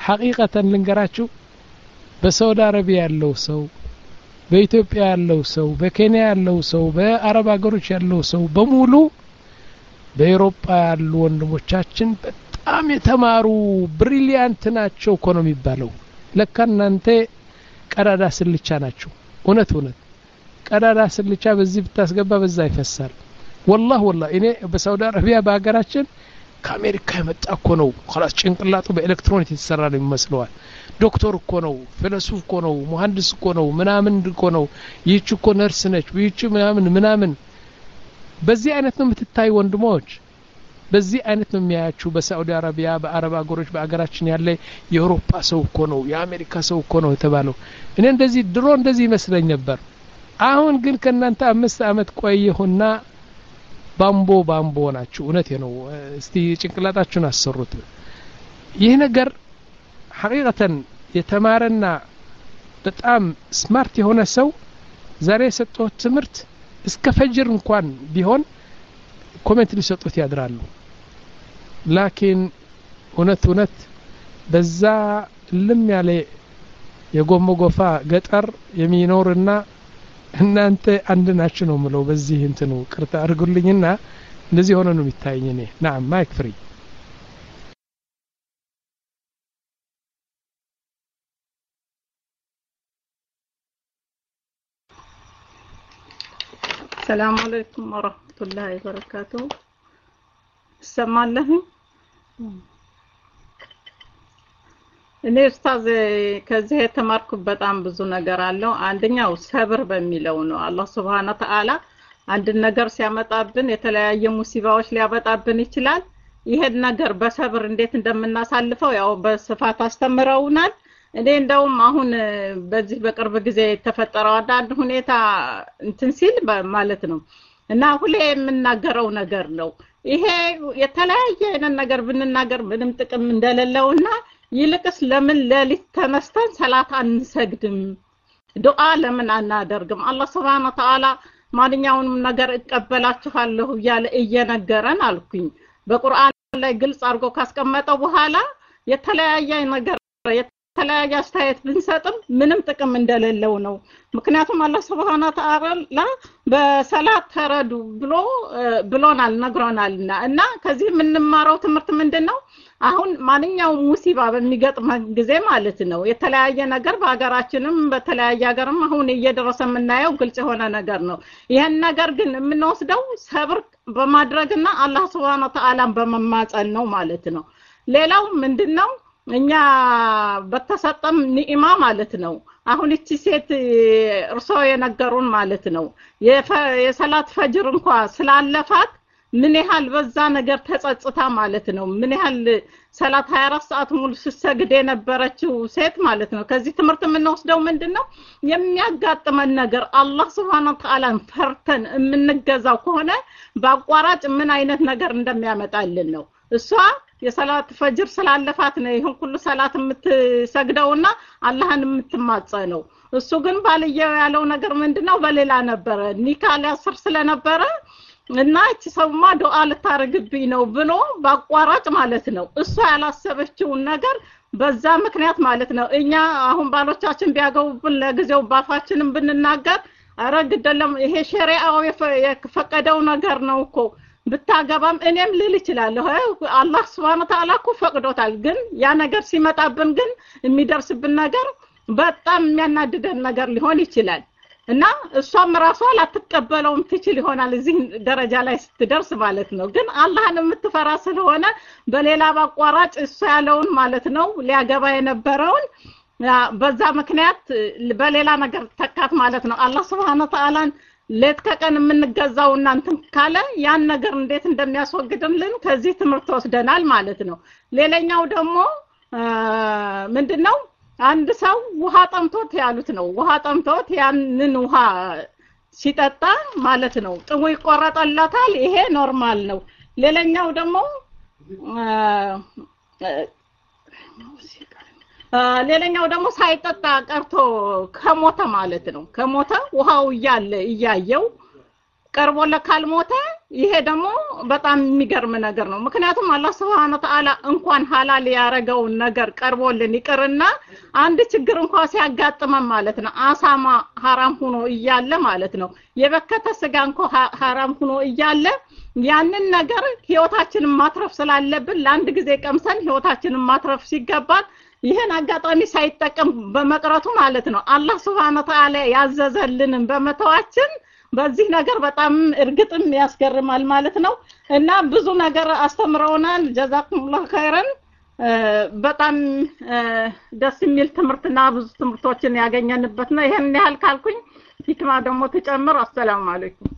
ሐቂቀተን ልንገራችሁ በሳውዲ አረቢያ ያለው ሰው በኢትዮጵያ ያለው ሰው በኬንያ ያለው ሰው በአረብ ሀገሮች ያለው ሰው በሙሉ በኤሮፓ ያሉ ወንድሞቻችን በጣም የተማሩ ብሪሊያንት ናቸው እኮ ነው የሚባለው ለካ እናንተ ቀዳዳ ስልቻ ናቸው እውነት እውነት ቀዳዳ ስልቻ በዚህ ብታስገባ በዛ ይፈሳል ወላህ ወላህ እኔ በሳውዲ አረቢያ በሀገራችን ከአሜሪካ የመጣ እኮ ነው ላስ ጭንቅላቱ በኤሌክትሮኒክ የተሰራ ነው ይመስለዋል ዶክተር እኮ ነው ፊሎሶፍ እኮ ነው መሀንዲስ እኮ ነው ምናምን እኮ ነው ይህች እኮ ነርስ ነች ይህች ምናምን ምናምን በዚህ አይነት ነው የምትታይ ወንድሞች በዚህ አይነት ነው የሚያያችሁ በሳዑዲ አረቢያ በአረብ ሀገሮች በአገራችን ያለ የአውሮፓ ሰው እኮ ነው የአሜሪካ ሰው እኮ ነው የተባለው እኔ እንደዚህ ድሮ እንደዚህ ይመስለኝ ነበር አሁን ግን ከእናንተ አምስት አመት ቆየሁና ባምቦ ባምቦ ናችሁ እውነቴ ነው እስቲ ጭንቅላታችሁን አሰሩት ይህ ነገር ሐቂቀተን የተማረና በጣም ስማርት የሆነ ሰው ዛሬ የሰጠሁት ትምህርት እስከ ፈጅር እንኳን ቢሆን ኮሜንት ሊሰጡት ያድራሉ ላኪን እውነት እውነት በዛ ልም ያለ የጎሞ ጎፋ ገጠር የሚኖርና እናንተ አንድ ናችሁ ነው ምለው በዚህ እንትኑ ቅርታ አድርጉልኝና እንደዚህ ሆነ ነው የሚታየኝ እኔ ናም ማይክ ፍሪ ሰላም አለይኩም ወረህመቱላሂ ወበረካቱ ይሰማለህ እኔ ኡስታዝ ከዚህ የተማርኩት በጣም ብዙ ነገር አለው አንደኛው ሰብር በሚለው ነው አላህ ስብሓነ ተዓላ አንድን ነገር ሲያመጣብን የተለያየ ሙሲባዎች ሊያመጣብን ይችላል ይሄን ነገር በሰብር እንዴት እንደምናሳልፈው ያው በስፋት አስተምረውናል እኔ እንደውም አሁን በዚህ በቅርብ ጊዜ የተፈጠረው አንዳንድ ሁኔታ እንትን ሲል ማለት ነው እና ሁሌ የምናገረው ነገር ነው ይሄ የተለያየ አይነት ነገር ብንናገር ምንም ጥቅም እንደሌለውና ይልቅስ ለምን ሌሊት ተነስተን ሰላት አንሰግድም ዱዓ ለምን አናደርግም አላህ ስብሓነ ተዓላ ማንኛውንም ነገር እቀበላችኋለሁ እያለ እየነገረን አልኩኝ በቁርአን ላይ ግልጽ አድርጎ ካስቀመጠው በኋላ የተለያየ ነገር የተለያየ አስተያየት ብንሰጥም ምንም ጥቅም እንደሌለው ነው ምክንያቱም አላህ ስብሓነ ተዓላ በሰላት ተረዱ ብሎ ብሎናል ነግሮናልና እና ከዚህ የምንማረው ትምህርት ምንድን ነው አሁን ማንኛውም ሙሲባ በሚገጥመን ጊዜ ማለት ነው የተለያየ ነገር በሀገራችንም በተለያየ ሀገርም አሁን እየደረሰ የምናየው ግልጽ የሆነ ነገር ነው ይህን ነገር ግን የምንወስደው ሰብር በማድረግና አላህ ስብሓነ ተዓላን በመማጸን ነው ማለት ነው ሌላው ምንድን ነው እኛ በተሰጠም ኒዕማ ማለት ነው አሁን እቺ ሴት እርሶ የነገሩን ማለት ነው የሰላት ፈጅር እንኳ ስላለፋት ምን ያህል በዛ ነገር ተጸጽታ ማለት ነው ምን ያህል ሰላት 24 ሰዓት ሙሉ ስትሰግድ የነበረችው ሴት ማለት ነው ከዚህ ትምህርት የምንወስደው ምንድን ነው የሚያጋጥመን ነገር አላህ ስብሓን ተዓላን ፈርተን የምንገዛው ከሆነ በአቋራጭ ምን አይነት ነገር እንደሚያመጣልን ነው እሷ የሰላት ፈጅር ስላለፋት ነው ይህን ሁሉ ሰላት የምትሰግደውና አላህን የምትማጸነው እሱ ግን ባልየው ያለው ነገር ምንድነው በሌላ ነበረ ኒካ ሊያስር ስለነበረ እና እቺ ሰውማ ዱዓ ልታረግብኝ ነው ብሎ በአቋራጭ ማለት ነው እሷ ያላሰበችውን ነገር በዛ ምክንያት ማለት ነው እኛ አሁን ባሎቻችን ቢያገቡብን ለጊዜው ባፋችንም ብንናገር አረ ግደለም ይሄ ሸሪዓው የፈቀደው ነገር ነው እኮ ብታገባም እኔም ልል ይችላለሁ አላህ ስብሓን ተዓላ እኮ ፈቅዶታል ግን ያ ነገር ሲመጣብን ግን የሚደርስብን ነገር በጣም የሚያናድደን ነገር ሊሆን ይችላል እና እሷም ራሷ ላትቀበለውም ትችል ይሆናል እዚህ ደረጃ ላይ ስትደርስ ማለት ነው ግን አላህን የምትፈራ ስለሆነ በሌላ በአቋራጭ እሱ ያለውን ማለት ነው ሊያገባ የነበረውን በዛ ምክንያት በሌላ ነገር ተካት ማለት ነው አላህ ስብሓነ ተዓላን ሌት ከቀን የምንገዛው እናንትን ካለ ያን ነገር እንዴት እንደሚያስወግድልን ከዚህ ትምህርት ወስደናል ማለት ነው ሌላኛው ደግሞ ምንድን ነው አንድ ሰው ውሃ ጠምቶት ያሉት ነው ውሃ ጠምቶት ያንን ውሃ ሲጠጣ ማለት ነው ጥሙ ይቆረጠለታል ይሄ ኖርማል ነው ሌላኛው ደግሞ ሌላኛው ደግሞ ሳይጠጣ ቀርቶ ከሞተ ማለት ነው ከሞተ ውሃው እያለ እያየው ቀርቦለት ካልሞተ ይሄ ደግሞ በጣም የሚገርም ነገር ነው። ምክንያቱም አላህ ስብሐነ ወተዓላ እንኳን ሀላል ያረገውን ነገር ቀርቦልን ይቅርና አንድ ችግር እንኳን ሲያጋጥመን ማለት ነው አሳማ ሀራም ሆኖ እያለ ማለት ነው የበከተ ስጋ እንኳ ሀራም ሆኖ እያለ ያንን ነገር ህይወታችንን ማትረፍ ስላለብን ለአንድ ጊዜ ቀምሰን ህይወታችንን ማትረፍ ሲገባን ይህን አጋጣሚ ሳይጠቀም በመቅረቱ ማለት ነው አላህ ስብሐነ ወተዓላ ያዘዘልንን በመተዋችን በዚህ ነገር በጣም እርግጥም ያስገርማል ማለት ነው እና ብዙ ነገር አስተምረውናል ጀዛኩሙላህ ኸይረን በጣም ደስ የሚል ትምህርትና ብዙ ትምህርቶችን ያገኘንበት ነው ይሄን ያህል ካልኩኝ ሂክማ ደግሞ ትጨምር አሰላሙ አለይኩም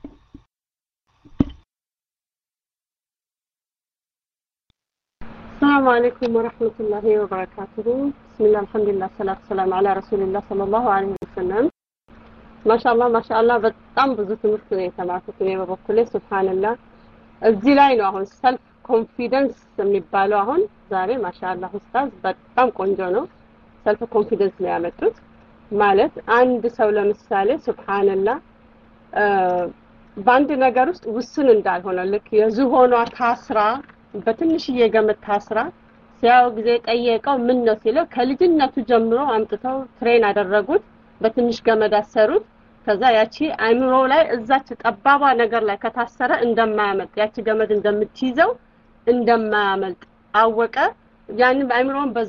السلام عليكم ورحمة الله وبركاته بسم الله الحمد لله الصلاة والسلام على رسول الله صلى الله عليه وسلم ማሻአላህ ማሻአላህ በጣም ብዙ ትምህርት ነው የተማርኩት እኔ በበኩሌ ሱብሃንላህ እዚህ ላይ ነው አሁን ሰልፍ ኮንፊደንስ የሚባለው አሁን ዛሬ ማሻአላህ ኡስታዝ በጣም ቆንጆ ነው ሰልፍ ኮንፊደንስ ነው ያመጡት ማለት አንድ ሰው ለምሳሌ ሱብሃንላህ በአንድ ነገር ውስጥ ውስን እንዳልሆነ ልክ የዝሆኗ ታስራ በትንሽዬ ገመድ ታስራ ሲያው ጊዜ ጠየቀው ምን ነው ሲለው ከልጅነቱ ጀምሮ አምጥተው ትሬን አደረጉት በትንሽ ገመድ አሰሩት ከዛ ያቺ አይምሮ ላይ እዛች ጠባባ ነገር ላይ ከታሰረ እንደማያመልጥ ያቺ ገመድ እንደምትይዘው እንደማያመልጥ አወቀ ያንን አይምሮን በዛ